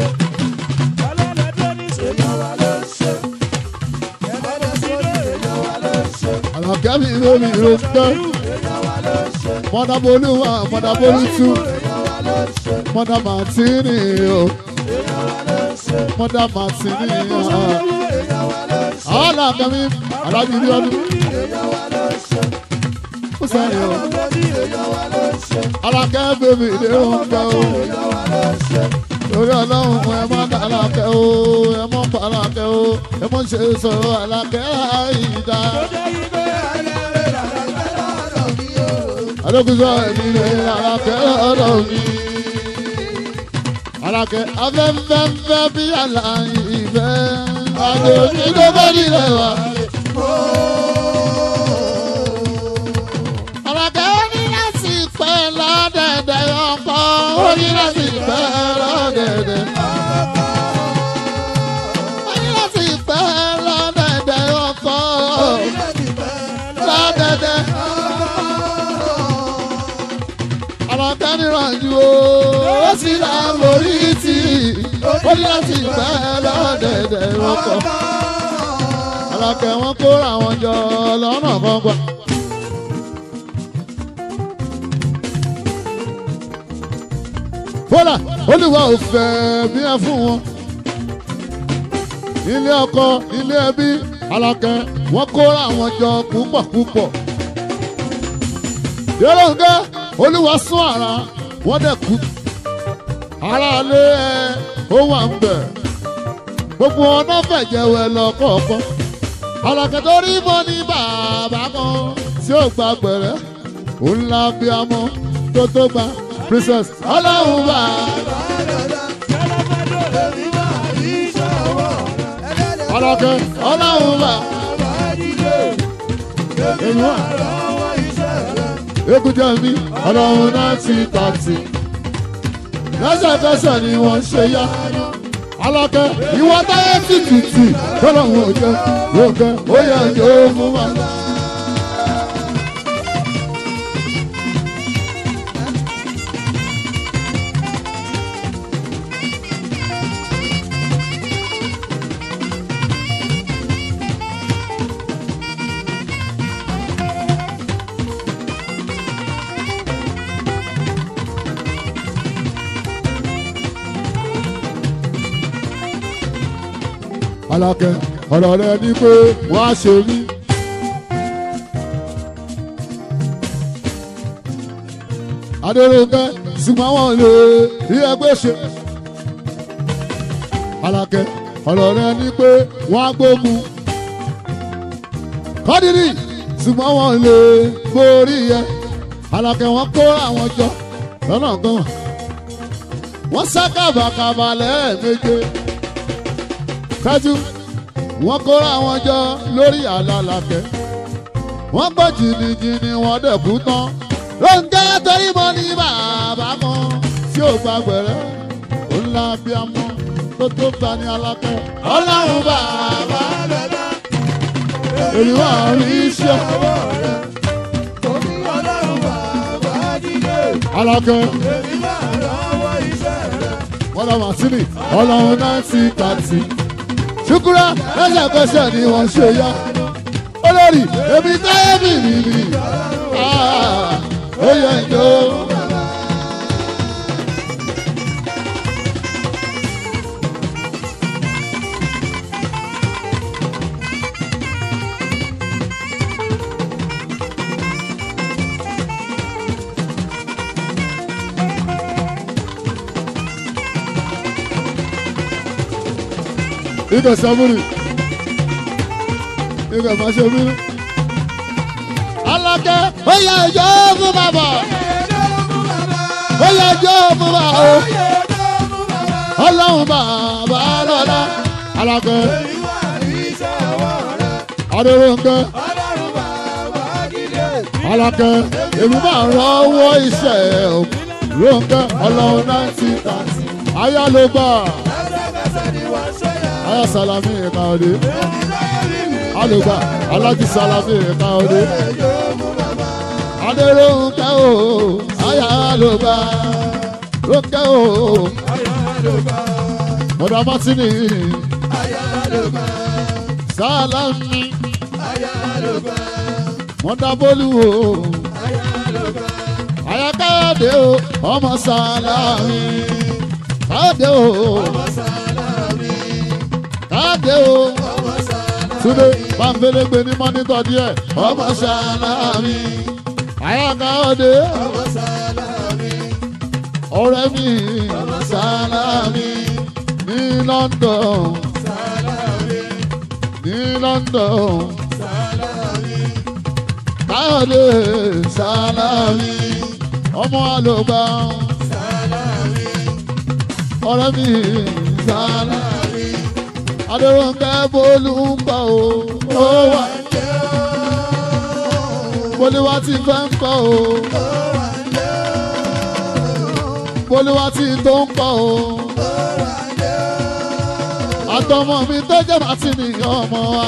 èèyàn wa ló ń ṣe. ẹlẹ́dẹ̀ sórí èèyàn wa ló ń ṣe. alákẹ́ mi lórí ìròkè èèyàn wa ló ń ṣe. mọ́dàbólú wà mọ́dàbólú tú èèyàn wa ló ń ṣe. mọ́dà màtínì o èèyàn wa ló ń ṣe. mọ́dà màtínì o. èèyàn wa ló ń ṣe. alákẹ́ mi alájú bí ọdún èèyàn wa ló ń ṣe. ó sẹ́yìn o èèyàn wa ló ń ṣe. alákẹ́ bèbí ilé oúnjẹ o èèyàn wa ló ń ṣe. lórí ọlọ́run ẹ má dá alákẹ́ o ẹ mọ́ pa alákẹ́ o ẹ mọ́ ṣe sọ̀rọ̀ alákẹ́ àìdá. adókùsọ ẹ̀mí rẹ̀ alákẹ́ ọ̀dọ̀ mi. alákẹ́ afẹ́fẹ́fẹ́ bí àlà ìfẹ́ àjòjì tó bá nílẹ̀ wá. alákẹ́ ó ní láti pẹ́ lọ́dẹ̀dẹ̀ ọkọ̀ ó ní láti pẹ́ lọ́dẹ̀dẹ̀. ó ní láti pẹ́ lọ́dẹ̀dẹ̀ ọkọ̀ lọ́dẹ̀dẹ̀. alákẹ́ nírànjú o ó sì là ń borí tì ó ní láti pẹ́ lọ́dẹ̀dẹ̀ ọkọ̀. alákẹ́ wọn kóra wọn jọ lọ́nà kan gbà. bọ́lá olùwà ò fẹ́ bí ẹ fún wọn. ilé ọkọ ilé ẹbí alákẹ́ wọ́n kóra wọn jọ púpọ̀ púpọ̀. yọlọ́ǹgá olúwa sún ara wọ́n dẹ̀ kú. aráalé ẹ ó wà ń bẹ̀. gbogbo ọ̀nà fẹ̀jẹ̀wẹ̀ lọ kọ̀ọ̀kan. alákẹ́ tó rí mọ́ ní bàbá kan tí ó gba gbẹ̀rẹ́. òun la bí amọ́ tó tó gba princess ọlọ́run bá alákẹ́ ọlọ́run bá èmi wà ekújẹ mi ọlọ́run náà ti tàtì lẹ́sẹ̀kẹsẹ̀ ni wọ́n ṣe yá alákẹ́ ìwọ táyé tìtìtì tọ́lọ́run ò jẹ́ lókẹ́ ó yẹ yóò mú wa. alákẹ́ ọ̀rọ̀ rẹ ní pé wọ́n á ṣe mí. adéròǹkẹ́ ṣùgbọ́n wọn lè rí ẹgbẹ́ ṣe. alákẹ́ ọ̀rọ̀ rẹ ní pé wọ́n á gbógun. kọ́dírì ṣùgbọ́n wọn lè borí ẹ. alákẹ́ wọn kó àwọn jọ lọ́nà gan. wọ́n sá kàbàkàbà lẹ́ẹ̀méje kájú wọn kóra wọn jọ lórí àlàlàkẹ́ wọn gbọ́ jìnnìjìnnì wọn dẹ̀kú tán lóńgẹ́ torí mo ní bàbá kan tí ò gba gbẹ̀rẹ́ ó ńlá bí a mọ́ tó tó gba ní alákẹ́ ọlọ́run bàbá èmi wà rí iṣẹ́ alákẹ́ wọ́n lọ màsíní ọlọ́run náà ti kàtì ṣùkúrà lẹ́sẹ̀kẹsẹ̀ ni wọ́n ṣe yá. olórí èmi táyé mi mi mi ó yẹ ìjọ. Ike saburi. Ike ma ṣe bínú. Alákẹ́ ó yẹ ìjọ fún bàbá. Ó yẹ ìjọ fún bàbá. Ọlọ́run bàbá lọ́la. Alákẹ́ Adérónkẹ́. Alákẹ́ èmi máa rọ́wọ́ iṣẹ́ o. Rónkẹ́ ọlọ́run náà ti tà. Ayá ló gbà. Aya salami ìkàdé. alùpà alájí sálámì ẹ̀ka ọdẹ. adéròǹkẹ́ o àyà alùpà rónkẹ́ o mọ̀dà mátìnì sálámì mọ̀dà bólú o àyà káyọ̀dé o ọmọ sálámì káyọ̀dé o káyọ̀dé o túnde pàǹfẹ̀lẹ́gbẹ ní mọ́nítọ̀ díẹ̀ ọmọ sálámì àyà káyọ̀dé ọ̀rẹ́ mi sálámì ní London ní London káyọ̀dé sálámì ọmọ àlùbá ọ̀rẹ́ mi sálámì adéròǹkẹ́ bólú ń bọ̀ o ó wà bólúwá ti fẹ́ ń kọ́ o bólúwá ti tó ń kọ́ o àtọmọ mi tó jẹ́ màtínì ọmọ wa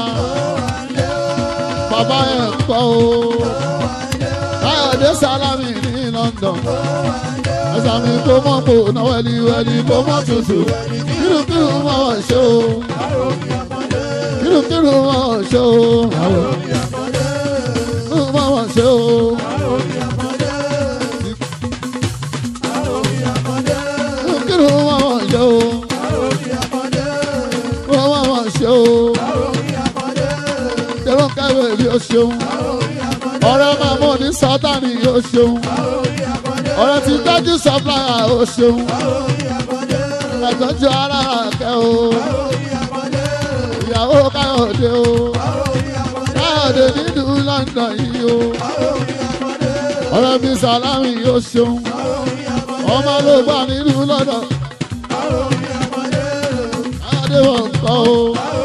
bàbá ẹ̀ ń kọ́ o káyọ̀dé sálámì ní London ẹ̀sà mi kó mọ́ kó náà wẹ́lí wẹ́lí kó mọ́ tutù kírùkírù mọ́ wọ́n ṣe o kírùkírù mọ́ wọ́n ṣe o kírùkírù mọ́ wọ́n ṣe o. kírùkírù mọ́ wọ́n ṣe o. mọ́ wọ́n ṣe o. tẹ̀rọ káwé bí o ṣeun. ọ̀rẹ́ máa mọ̀ ní sátani o ṣeun. ọ̀rẹ́ ti dájú sọ́pláyà o ṣeun. ẹ̀tọ́jú ara kẹ́ o. ìyàwó káyọ̀dé o. káyọ̀dé nílùú London yìí o. ọ̀rẹ́ mi sàlámì yóò ṣeun. ọmọ ló gbà nílùú London. káyọ̀dé wọn kọ́ o.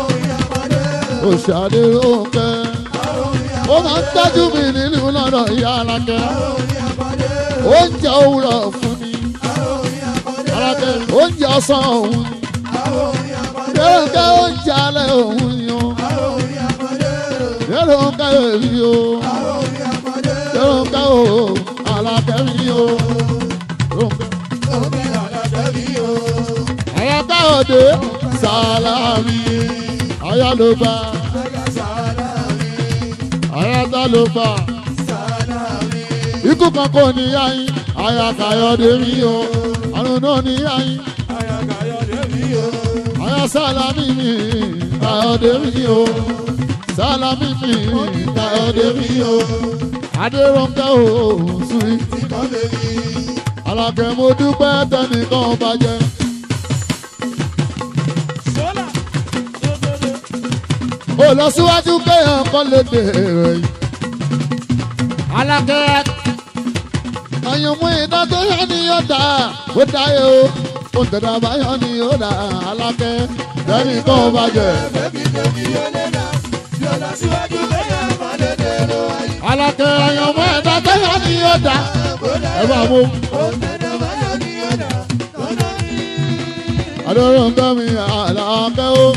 òṣàdé ló ń kẹ́. ó máa ń tọ́jú mi nílùú London ìyá alákẹ́. oúnjẹ òwúrọ̀ fún mi. alákẹ́ oúnjẹ ọ̀sán òun ni. Yẹ́rọ̀ká oúnjẹ alẹ́ òun ni o. Yẹ́rọ̀ká èmi o. Yẹ́rọ̀ká o. Àlàkẹ́ mi o. Àyàká òde sàlámì. Àyà ló bá. Àyàká ló bá. Ikú kan kò ní yáyín. Àyàká yọ̀dé mi o. Àrùn náà ní yáyín. Àyà sálámì mi. Káyọ̀dé mi o. Sálámì mi. Káyọ̀dé mi o. Adéròǹkẹ́ o. Sùn. Àlàkẹ́ mo dúpẹ́ tẹnìkan bàjẹ́. Ó lọ síwájú kéèyàn kọ́ lè dè rẹ̀. Àlàkẹ́ àyànmú iná tó yẹ ni yóò dá ó dáyé o. Ó tẹ̀dá báyọ̀ ni yóò dá Àlàkẹ́ tẹnìkan bàjẹ́. Àlàkẹ́ àyànmú iná tó yẹ ni yóò dá. Ẹ bá mú. Adéròǹkẹ́ mi Àlàkẹ́ o.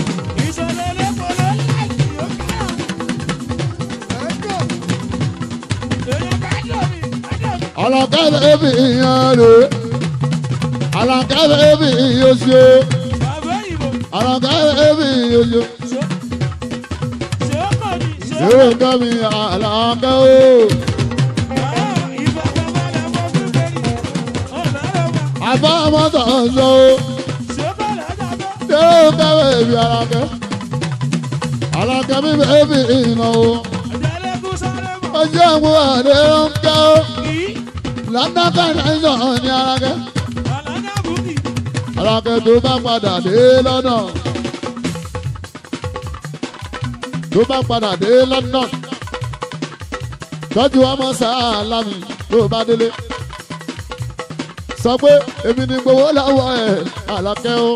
Àlàkẹ́ bẹ́ẹ̀bì yẹn rè é. Àlàkẹ́ bẹ́ẹ̀bì yóò ṣe. Àlàkẹ́ bẹ́ẹ̀bì yóò ṣe. Adéròǹkẹ́ mi Àlàkẹ́ o. Àbá mọ́tò ń sọ o. Adéròǹkẹ́ bẹ́ẹ̀bì Àlàkẹ́. Àlàkẹ́ mi bẹ́ẹ̀bì ìnáwó. Ọjọ́ ìwọ Adéròǹkẹ́ o. London connection ní Àlàkẹ́. Àlàkẹ́ tó bá padà dé London. Tó bá padà dé London. Tọ́jú ọmọ sálámì tó bá délé. Sọ pé èmi ni gbowó lọ́wọ́ ẹ̀ Àlàkẹ́ o.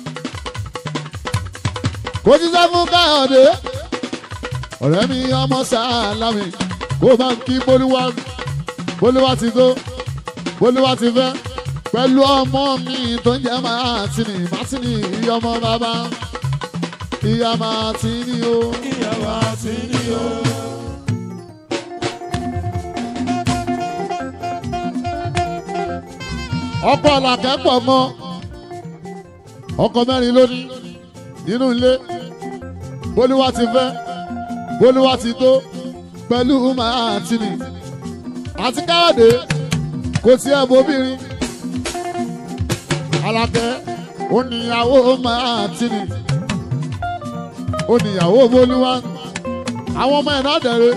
Kò jíjẹ́ fún Káyọ̀dé. Ọ̀rẹ́ mi ọmọ sálámì kó bá ń kí Bólúwá bólúwá ti tó bólúwá ti fẹ́ pẹ̀lú ọmọ mi tó ń jẹ́ màtínì màtínì ọmọ bàbá ìyá máa ti ní o. ìyàwó àti ní o. ọkọ làkẹ́ pọ̀ mọ́ ọkọ mẹ́rin lónìí nínú ilé bólúwa ti fẹ́ bólúwa ti tó pẹ̀lú máa ti nì àti káyọ̀dé kò sí ẹ̀ bóbìnrin alákẹ́ oníyàwó máa ti nì oníyàwó bólúwa àwọn ọmọ ẹ̀ náà dẹ̀rẹ̀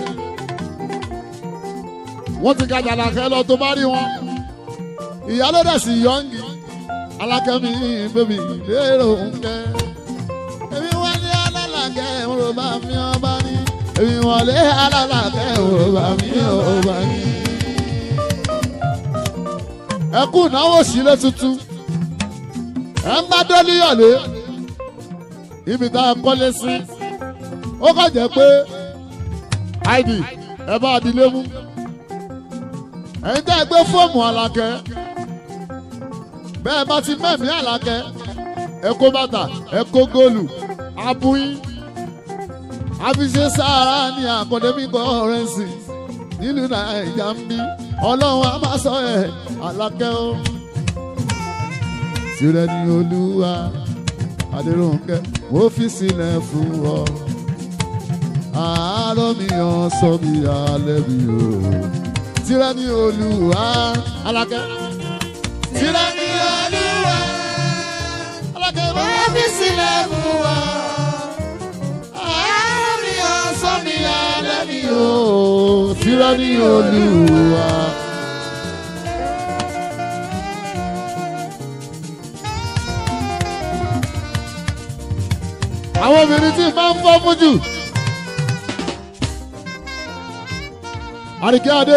wọ́n ti kájà làkẹ́ lọ tó bá rí wọn ìyálódà sí yọǹgì alákẹ́mi bèbí lérò ńkẹ́. èmi wọlé alálàkẹ́ òrò bá mi ọba ní. èmi wọlé alálàkẹ́ òrò bá mi ọba ní. ẹkú náwó sílé tuntun ẹ ń bá dọ́líyọ̀lé ibi tá a kọ́lé sí ó kàn jẹ́ pé id ẹ bá dilé mú ẹ̀yin tẹ́ ẹ gbé fóòmù alákẹ́ bẹ́ẹ̀ bá ti mẹ́mí àlàkẹ́ ẹ kó bàtà ẹ kó góòlù abúyín àfiṣe sáárà ní academic currency nílùú nàìjà ń bí ọlọ́run á máa sọ ẹ̀ àlàkẹ́ o. tirẹ̀ ni olúwa adéròǹkẹ́ mo fi sílẹ̀ fún ọ. àárọ̀ mi hàn sọ mi alẹ́ mi o. tirẹ̀ ni olúwa àlàkẹ́ tirẹ̀ ni olúwa alákẹ́ bá fi sílẹ̀ fún wa. àárọ̀ mi hàn sọ mi alẹ́ mi o. tirẹ̀ ni olúwa. àwọn obìnrin tí máa ń fọ́ fún jù. àríkẹ́ adé.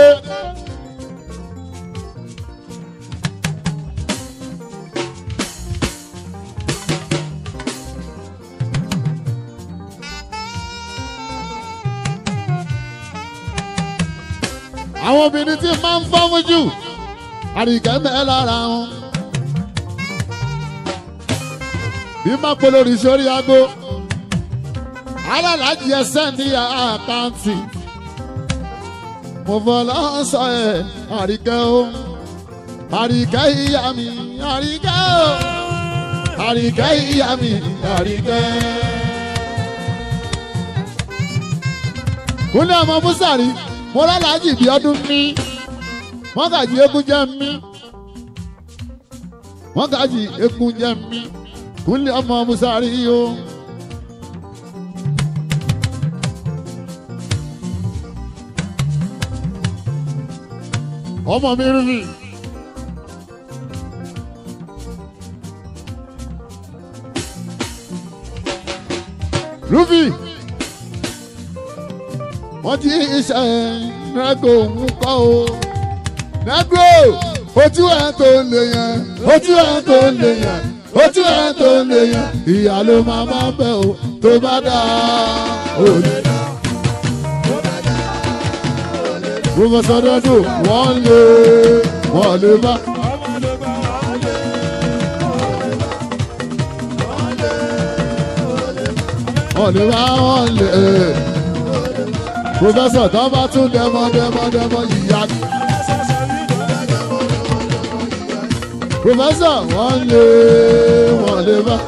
àwọn obìnrin tí máa ń fọ́mú jù àríkẹ́ mẹ́ lára wọn. bí má polórí sórí aago alálàájì ẹsẹ̀ ní àkáǹtì mo fọlọ́ sọ ẹ̀ àríkẹ́ o àríkẹ́ ìyá mi àríkẹ́ o àríkẹ́ ìyá mi àríkẹ́. kúnlẹ̀ ọmọ búsàrí mo lálàájì bí ọdún mí wọ́n gàjì eégún jẹ́ mí wọ́n gàjì eégún jẹ́ mí kúnlẹ̀ ọmọ búsàrí o. ọmọ mi rí mi. Rúfì wọ́n ti iṣẹ́ nẹ́gbò ń kọ́ o. nẹ́gbò ojú ẹ̀ tó lè yẹn ojú ẹ̀ tó lè yẹn ojú ẹ̀ tó lè yẹn ìyá ló máa bá bẹ̀ o tó bá dá òní. Professor Dodo wọ́n lé wọ́n lè bá. wọ́n lè bá wọ́n lè. Professor tó bá tún dẹmọ dẹmọ dẹmọ yíyá ni. Professor wọ́n lé wọ́n lè bá.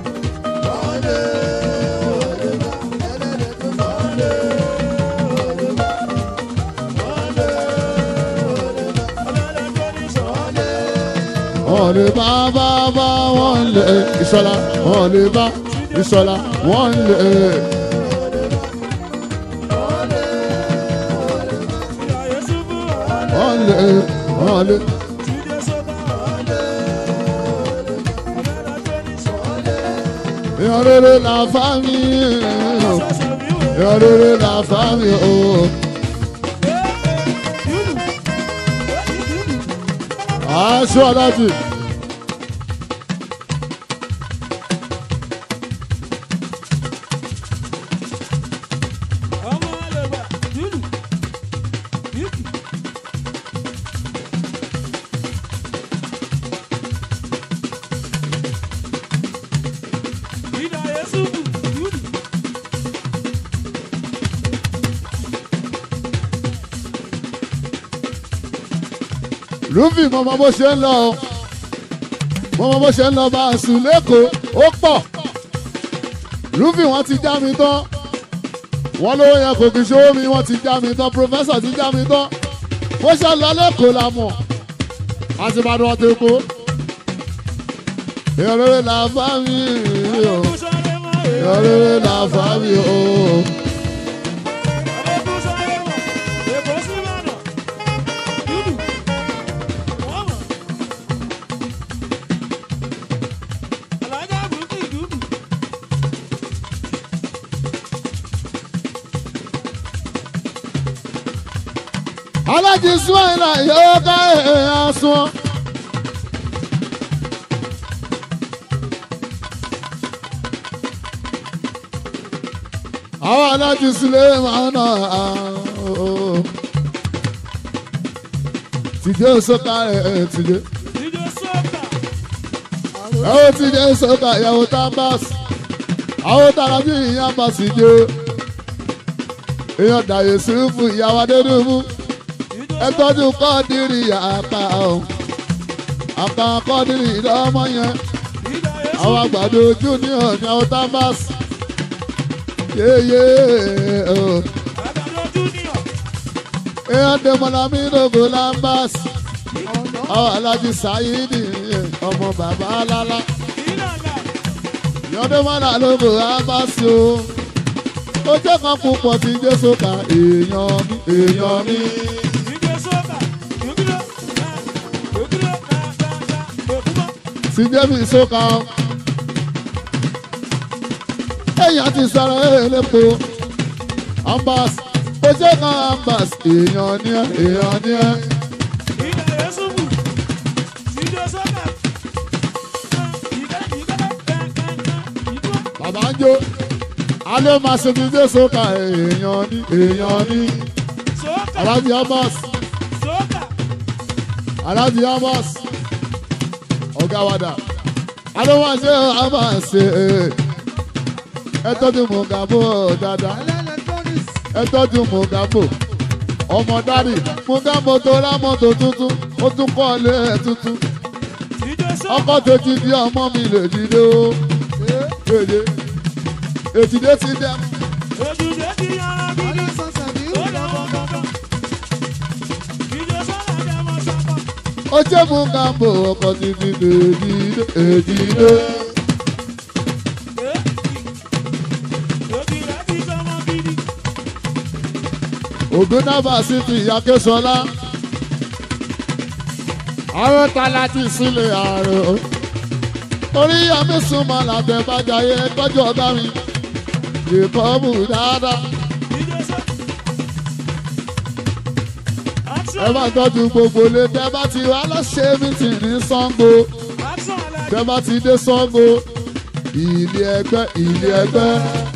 wọ́n lè bá bá bá wọ́n lè ìṣọ́lá wọ́n lè bá ìṣọ́lá wọ́n lè. wọ́n lè wọ́n lè. èèyàn rere la fá mi èèyàn rere la fá mi o. aṣọ alájì. rúfì mo mọ bó ṣe ń lọ o mo mọ bó ṣe ń lọ bá a sùn lẹ́kọ̀ọ́ ó pọ̀ rúfì wọ́n ti já mi tán wọ́n lówó yẹn kò kì í ṣòwò mi wọ́n ti já mi tán pòfẹ́sọ̀ ti já mi tán bó ṣe ń lọ lẹ́kọ̀ọ́ la mọ̀ àti ìbàdàn ọ̀tẹ̀ èkó èèyàn rere là bá mi o èèyàn rere là bá mi o. alájí suwaila yóò ká èèyàn sun. àwọn alájí sílẹ̀ máa nà á. tìjẹ́ sọ́kà ẹ̀ tìjẹ́. ẹ̀wọ̀n tìjẹ́ sọ́kà ìyàwó tambas. àwọn tàràjì ìyá bá sì jẹ́. èèyàn dàyè sùúrù ìyàwó adédùnmú ẹ tọ́jú kọ́ọ̀dìrì àpá o àpá kọ́ọ̀dìrì lọ́mọ yẹn àwọn àgbàdo junior ní àwọn tambas yéyé o èèyàn dèmọ̀lá mi lógo lambas àwọn alájí sáyidi ọmọ bàbá lálá èèyàn dèmọ̀lá lógo lambas o ó jẹ́ kan púpọ̀ tí jésù ká èèyàn mi èèyàn mi. sí jẹ́mi sókà ọ́. èèyàn ti sọ̀rọ̀ elépo ambas ó jẹ́ kan ambas èèyàn ní ẹ èèyàn ní ẹ. bàbá ń jó alẹ́ máa ṣe fi dé sókà èèyàn ní èèyàn ní alájí ambas alájí ambas ọ̀gá wa dà alówó ṣe a máa ṣe ẹ tọ́jú mùgàbò dáadáa ẹ tọ́jú mùgàbò ọmọ dárì mùgàbò tó rá mọ́tò tuntun ó tún kọ́ ilé ẹ̀ tuntun ọkọ̀ tó ti di ọmọ mi lè dìde o èdè ètìdé ti dẹ́ ó jẹ́ mùgàbò ọkọ̀ ti di èdìdé èdìdé. ògúnnábà sí ti ìyákẹ́sọlá àwọn ta láti sílẹ̀ ààrùn orí yàmi súnmọ́ làbẹ̀ bàjáyé tọ́jú ọ̀gá mi ìkọ́bù dáadáa ẹ bá tọ́jú gbogbo lé tẹ́ bá ti wá lọ́sẹ̀ mítì ní Ṣàngó tẹ́ bá ti dé Ṣàngó ilé ẹgbẹ́ ilé ẹgbẹ́.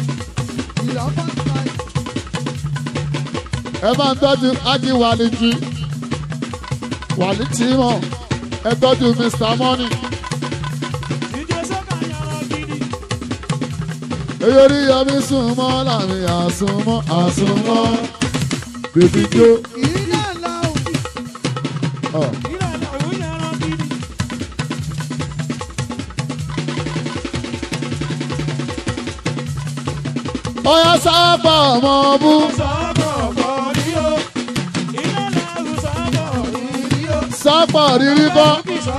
ẹ bá ń tọ́jú ájí wàlìjì wàlìjì mọ̀ ẹ tọ́jú Mr Money. èyí orí yọmí súnmọ́ làmì àsùnmọ́ àsùnmọ́ bèbí jó. ọ̀. ọyá sábà ọmọ bú sábà rírí bọ́.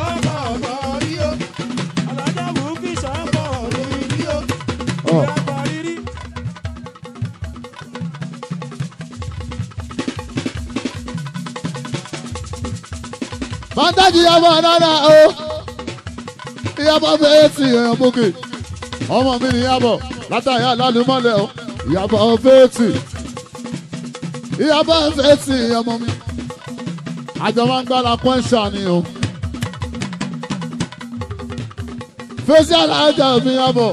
ọ̀. Fáńtájì yàbọ̀ dáadáa o. Ìyàbọ̀ fẹ́ẹ́ sì èèyàn bókè. Ọmọ mi ni yàbọ̀ látàyà lálùmọ́lẹ̀ o. Ìyàbọ̀ fẹ́ẹ́ sì. Ìyàbọ̀ fẹ́ẹ́ sì ọmọ mi. Àjọ máa ń gbára pọ́ńṣà ni o. Fèsì alájà mi yàbọ̀.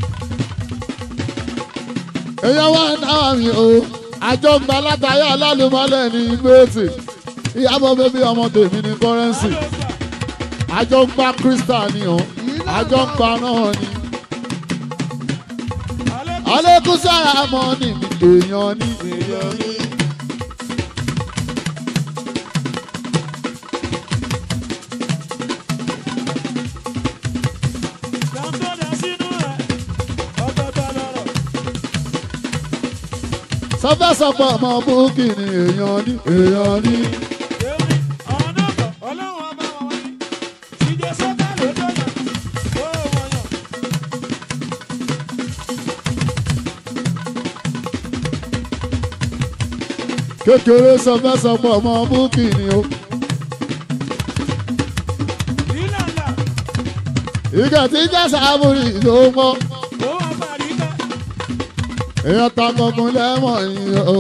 Èèyàn wá náà mi o. Àjọ ń gba látàyà lálùmọ́lẹ̀ ní gbèsè ìyàbọ̀ bẹ́bí ọmọ tèmi ní kọ́rẹ́nsì àjọ ń pa crystal ni o àjọ ń pa náà ni alẹ́kùn sára mọ́ ni mi èèyàn ni èèyàn ni. sọfẹ́sọpọ̀ ọmọ búkì ni èèyàn ní èèyàn ní. Èmi, àwọn náà bọ̀, ọlọ́run ọba wọn wá ní. Ìjọ sọ́kà ló dọ̀yà, ó wọ̀nyàn. kékeré sọfẹ́sọpọ̀ ọmọ búkì ni o. Ìlànà, ìgbà tí jẹ́sà àbúrì ló mọ́ ó wà Bàríkà. èèyàn ta kankan lẹ́wọ̀n yìí o.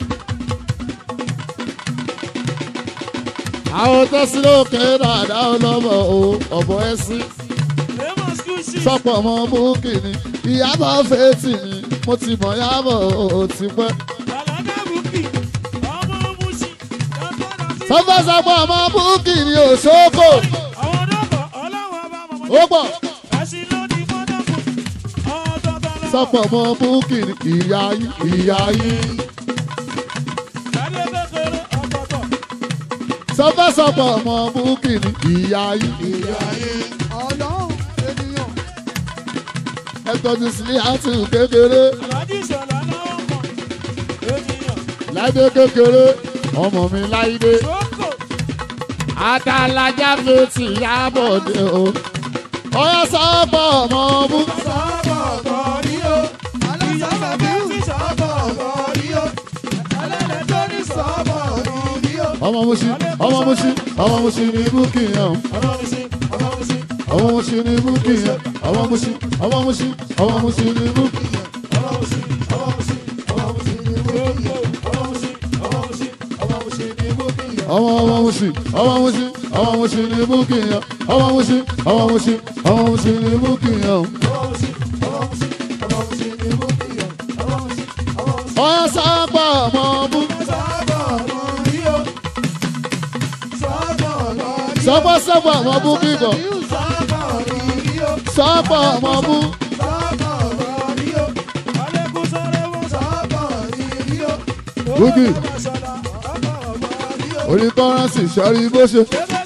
àwọn tẹ́sí lókè dáadáa ọlọ́mọ o ọ̀bọ̀ ẹ̀sìn Amos Gucci. sọpọ̀ ọmọ búkì ni ìyábọ̀ fèétì ni mo ti mọ̀ yábọ̀ o ti pẹ́. Àlàdá Bùkì, ọmọ Mùsì, Dàgbàdà sí. sọfẹ́sọpọ̀ ọmọ búkì ni òṣókò Àwọn náà bọ̀, ọlọ́run ọba wọn wá ní. ó pọ̀. Ẹ̀sìn ló ní mọ́tòkù, ọ̀dọ̀dọ̀ lọ. sọpọ̀ ọmọ búkì ni ìyá yín ìyá yín. Adé kékeré, ọ̀tọ̀ọ̀tọ̀. sọfẹ́sọpọ̀ ọmọ búkì ni ìyá yín. ìyá yín ọlọ́run ènìyàn ẹtọ́jú sílẹ̀ àti kékeré Àlàdí ìṣọ̀lá náà mọ̀. Ènìyàn, láìdé kékeré ọmọ mi láìdé. Sókò, àtàlájà fèsì yábọ̀dé o. ọyọ sọ́pọ̀ ọmọ bú. sọ́bọ̀ kọ́rí o alásàbà bí sọ́bọ̀ kọ́rí o ẹlẹ́dẹ̀ tó ní sọ́bọ̀ kọ́rí o. ọmọ musi ọmọ musi ọmọ musi ní búkì yẹn o. ọmọ mi sí ọmọ mi sí ọmọ musi ní búkì yẹn. ọmọ musi ọmọ musi ọmọ musi ní búkì yẹn. ọmọ mi sí ọmọ mi sí ọmọ mi sí ní bókì ọmọ mi sí ọmọ mi sí ọmọ mi sí ní bókì ọmọ ọmọ musi ọmọ musi ọmọ musi ní búkì yẹn. ọmọ musi ọmọ musi ọmọ musi ní búkì yẹn o. ọmọ mi sí ọmọ mi sí ọmọ mi sí ní bókì ọmọ mi sí ọmọ mi sí. ọyọ sọ́pọ̀ ọmọ bú. sọ́bọ̀ kọ́rí o sọ́bọ̀ kọ́rí o. sọ́pọ̀ sọ́pọ̀ ọmọ bú kíkọ. sọ́bọ̀ kọ́rí o. sọ́pọ̀ ọmọ bú. sọ́bọ̀ kọ́rí o. Alẹ́kùn sọ́rẹ́ wọn sọ. sọ́bọ̀ kọ́rí o. Bùkì. Owó ọmọ ṣọlá, ọmọ ọmọ. orí kọ́rẹ́nsì sọ́rí bó ṣe.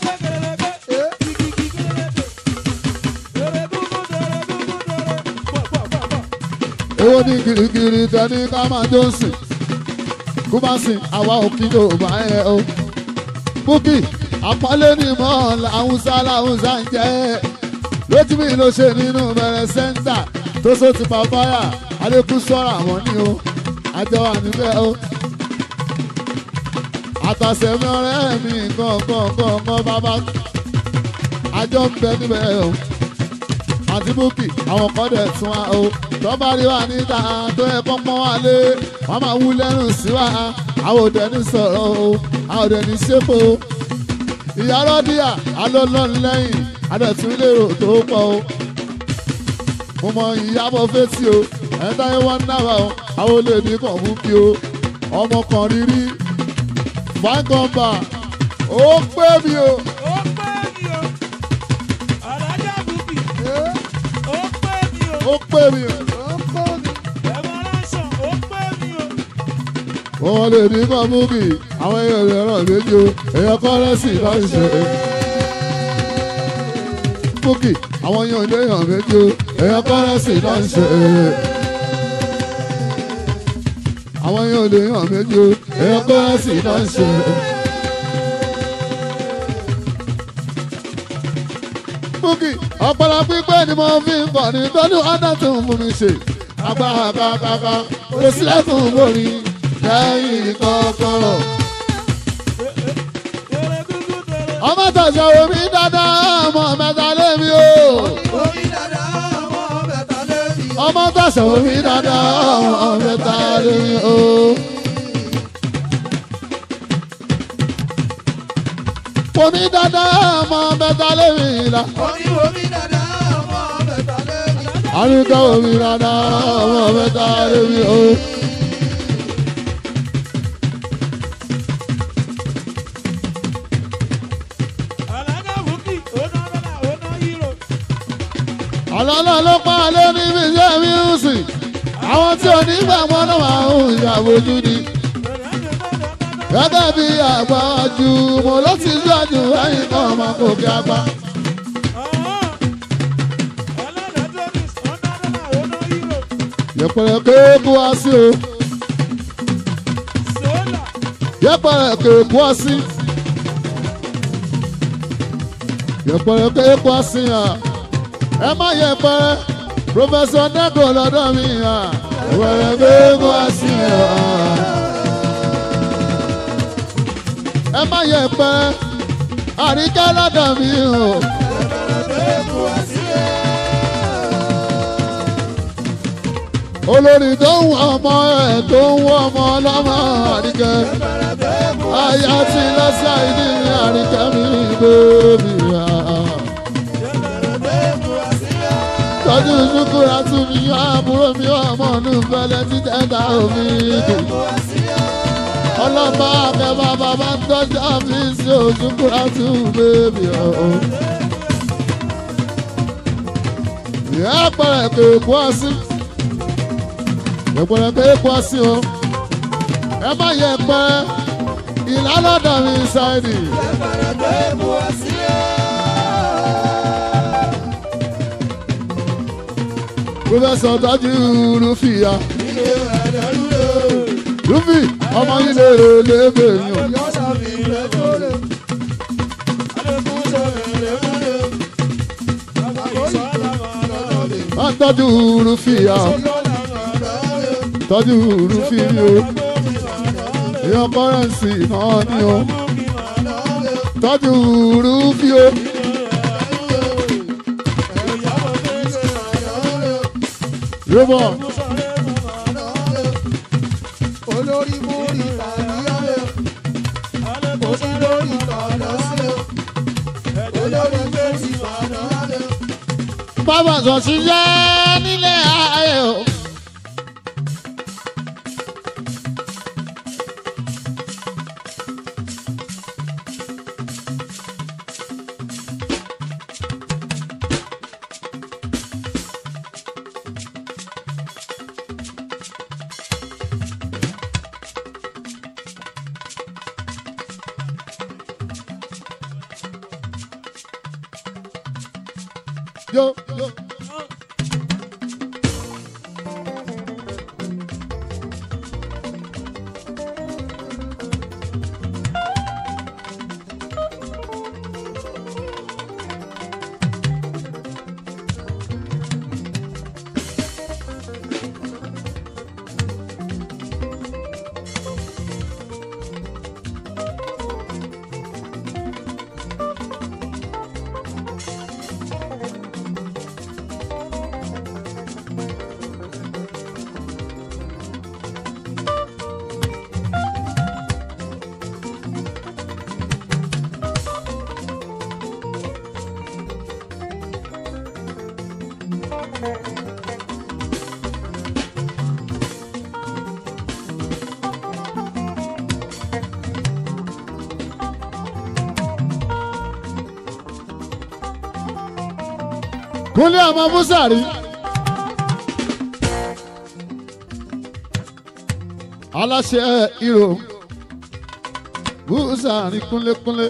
owó ní girigiri tẹni ká máa jó sìn kó bá sìn àwa òkè ló bá yẹ o. búkì àpọ́nlé ní mọ́ làwùsá làwùsá ń jẹ́ lójú mi ló ṣe nínú bẹ̀rẹ̀ sẹ́ńtà tó sọ ti pàpáyà alẹ́kùn sọ́ra àwọn ní o àjọ wà níbẹ̀ o. àtàsẹ̀mí ọ̀rẹ́ mi nǹkan nǹkan nǹkan bàbá àjọ ń bẹ níbẹ̀ o àti búkì àwọn kan dẹ̀ tún wa o tọ́ba rí wa níta tó yẹ kó pọ́n wa lé wọ́n máa wú lẹ́nu sí wa àwọn òde ní sọ̀rọ̀ o àwọn òde ní ṣépò o ìyá rọ́díà alọ́lọ́run lẹ́yìn adẹ̀tún lérò tó pọ̀ o mo mọ ìyàbọ̀ fetí o ẹ̀ńtà yẹn wọ́n náà o àwọn olè ní kàn búkì o ọmọ kan rírí fáńkọ̀ǹbà ó pé mi o ó pé mi o. wọ́n lè ní kọ́ múkì àwọn èèyàn rẹ̀ ràn méjì o èèyàn kọ́rẹ́sì náà ń ṣe. múkì àwọn èèyàn lè yàn méjì o èèyàn kọ́rẹ́sì náà ń ṣe. àwọn èèyàn lè yàn méjì o èèyàn kọ́rẹ́sì náà ń ṣe. múkì ọpọlọ pípé ni mo fi ń kọ́ ní tọ́jú ọ̀dà tó ń mú mi ṣe. agbára kàkàkà kò sílẹ̀ fún borí lẹ́yìn kọ́kọ́rọ́. ọmọ tọ̀sán omi dáadáa ọmọ mẹ́ta lémi o. omi dada ọmọ bẹ̀tà lẹ́bi. ọmọ tọ̀sán omi dáadáa ọmọ mẹ́ta lémi o. omi dáadáa ọmọ mẹ́ta lémi la. omi omi dada ọmọ bẹ̀tà lẹ́bi. àníkà omi dáadáa ọmọ mẹ́ta lémi o. àlọ́lọ́ ló pa alẹ́ níbi iṣẹ́ míùsì àwọn tí onígbàgbọ́ náà máa ń ṣàbójú ni gẹ́gẹ́ bí àgbà jù mo ló ti gbàjù ẹ̀yìn kan máa kò kí apá. yẹpẹrẹ kéékù wá sí o yẹpẹrẹ kéèkó ọsí yẹpẹrẹ kéèkó ọsí hàn ẹ má yẹpẹrẹ pòfẹsọ nẹgò lọ́dọ̀ mi hàn yẹpẹrẹ kéèkó ọsí hàn ẹ má yẹpẹrẹ àríkẹ́ lọ́dọ̀ mi hàn. olórí tó ń wọ ọmọ ẹ̀ tó ń wọ ọmọ ọlọ́mọ àríkẹ́ aya ti lọ́sà ìdí ní àríkẹ́ mi lóbi rà. tọ́jú ṣúkúrà tún mi àbúrò mi ọmọ ọ̀nù fẹlẹ́ títẹ̀ ta omi dùn. ọlọ́mọ akẹ́bà bàbá ń tọ́jú àfíìsì òṣùkúrà tún bèbí ọ̀hún. ìyá pẹ̀lẹ́ kò kú ọsí ẹ̀pẹ̀rẹ̀ pé kú ọsí o ẹ má yẹ pẹ́ ìlàlọ́dọ̀ mi ṣáìdì. pírọfẹsọ tọ́jú rúfìyà rúfì ọmọ yìí lè rè lébè yàn. wọ́n tọ́jú rúfìyà tọ́jú rúfìyà èèyàn kọ́rẹ́ǹsì náà ni o tọ́jú rúfìyà. Rúbọ̀ olórí múri tàbíyá òsì lórí tọ̀dọ̀ sí olórí méjì tàbíyá bàbá sọ ṣiṣẹ́ nílé ayé o. Yo, yo. Kúnlé ọmọ Búsàrí. Aláṣẹ Ìrò Búsàrí kúnlékúnlé.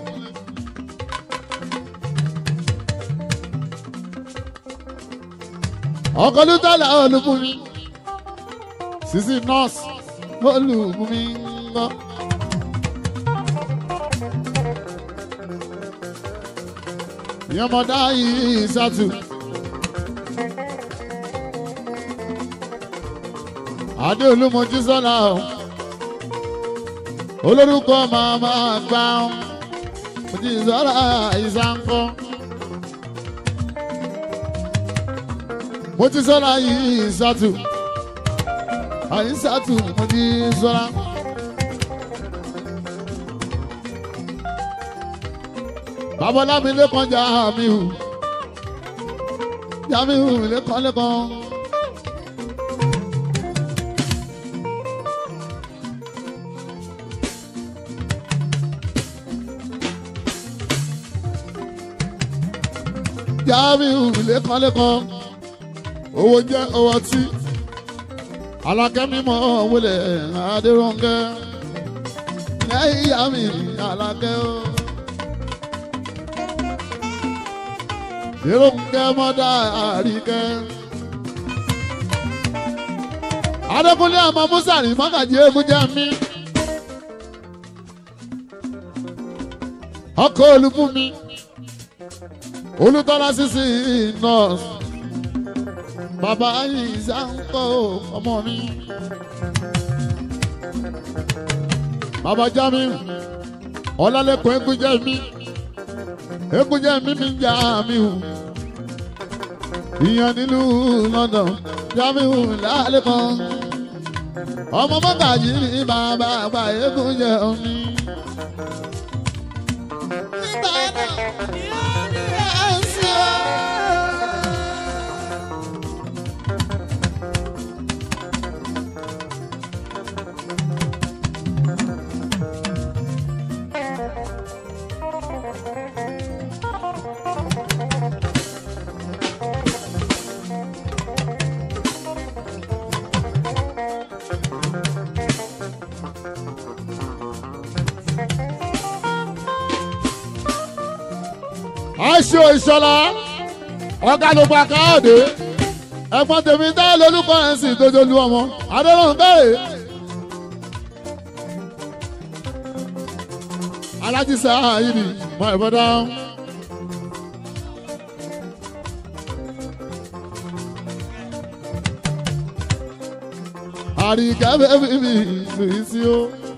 Ọkọ̀ lútàlá olùbùnmi. Sisi nọ́ọ̀sì olùbùnmi ń gbọ́. Ìyọmọdá yìí sátú. adé olúmọjú sọlá o olórúkọ màmá gbà ó mojú sọlá ìsànkọ mojú sọlá yìí ìsàtù àìsàtù mojú sọlá. babalámi lẹ́kàn Jamiu Jamiu lẹ́kàn lẹ́kàn. Jamiu lẹ́kànlẹ́kàn owó jẹ́ owó tí alákẹ́mímọ́ wọlé adéròǹkẹ́ lẹ́yìn yàmi alákẹ́ o. Adéròǹkẹ́ mọ́dá àríkẹ́. Adékúnlé ọmọ Musa ní mọ́gàjí eégún jẹ́ mí. ọkọ olúbùnmi olùtọ́lá sísì nọ́ọ̀sì bàbá ìsà ń kọ́ ọmọ mi bàbá jami ọlálẹ́kùn egúnjẹ́ mi egúnjẹ́ mi mi jà mí o ìyẹn nílùú London jamiu lálẹ́kùn ọmọ mọ́gàjì ní bàbá àgbà egúnjẹ́ mi. nígbà náà ìyá ni ẹ̀ ń sọ. aṣọ ìṣọlá ọ̀gá ló pa káàdé ẹ̀gbọ́n tèmi dá lórúkọ ẹ̀ sì dojolu ọmọ adọ́rùn bẹ́ẹ̀. alájí sáà yìí ni mọ ìbọdá. àríkẹ́ bẹ́ẹ̀ bí mi lùí sí o.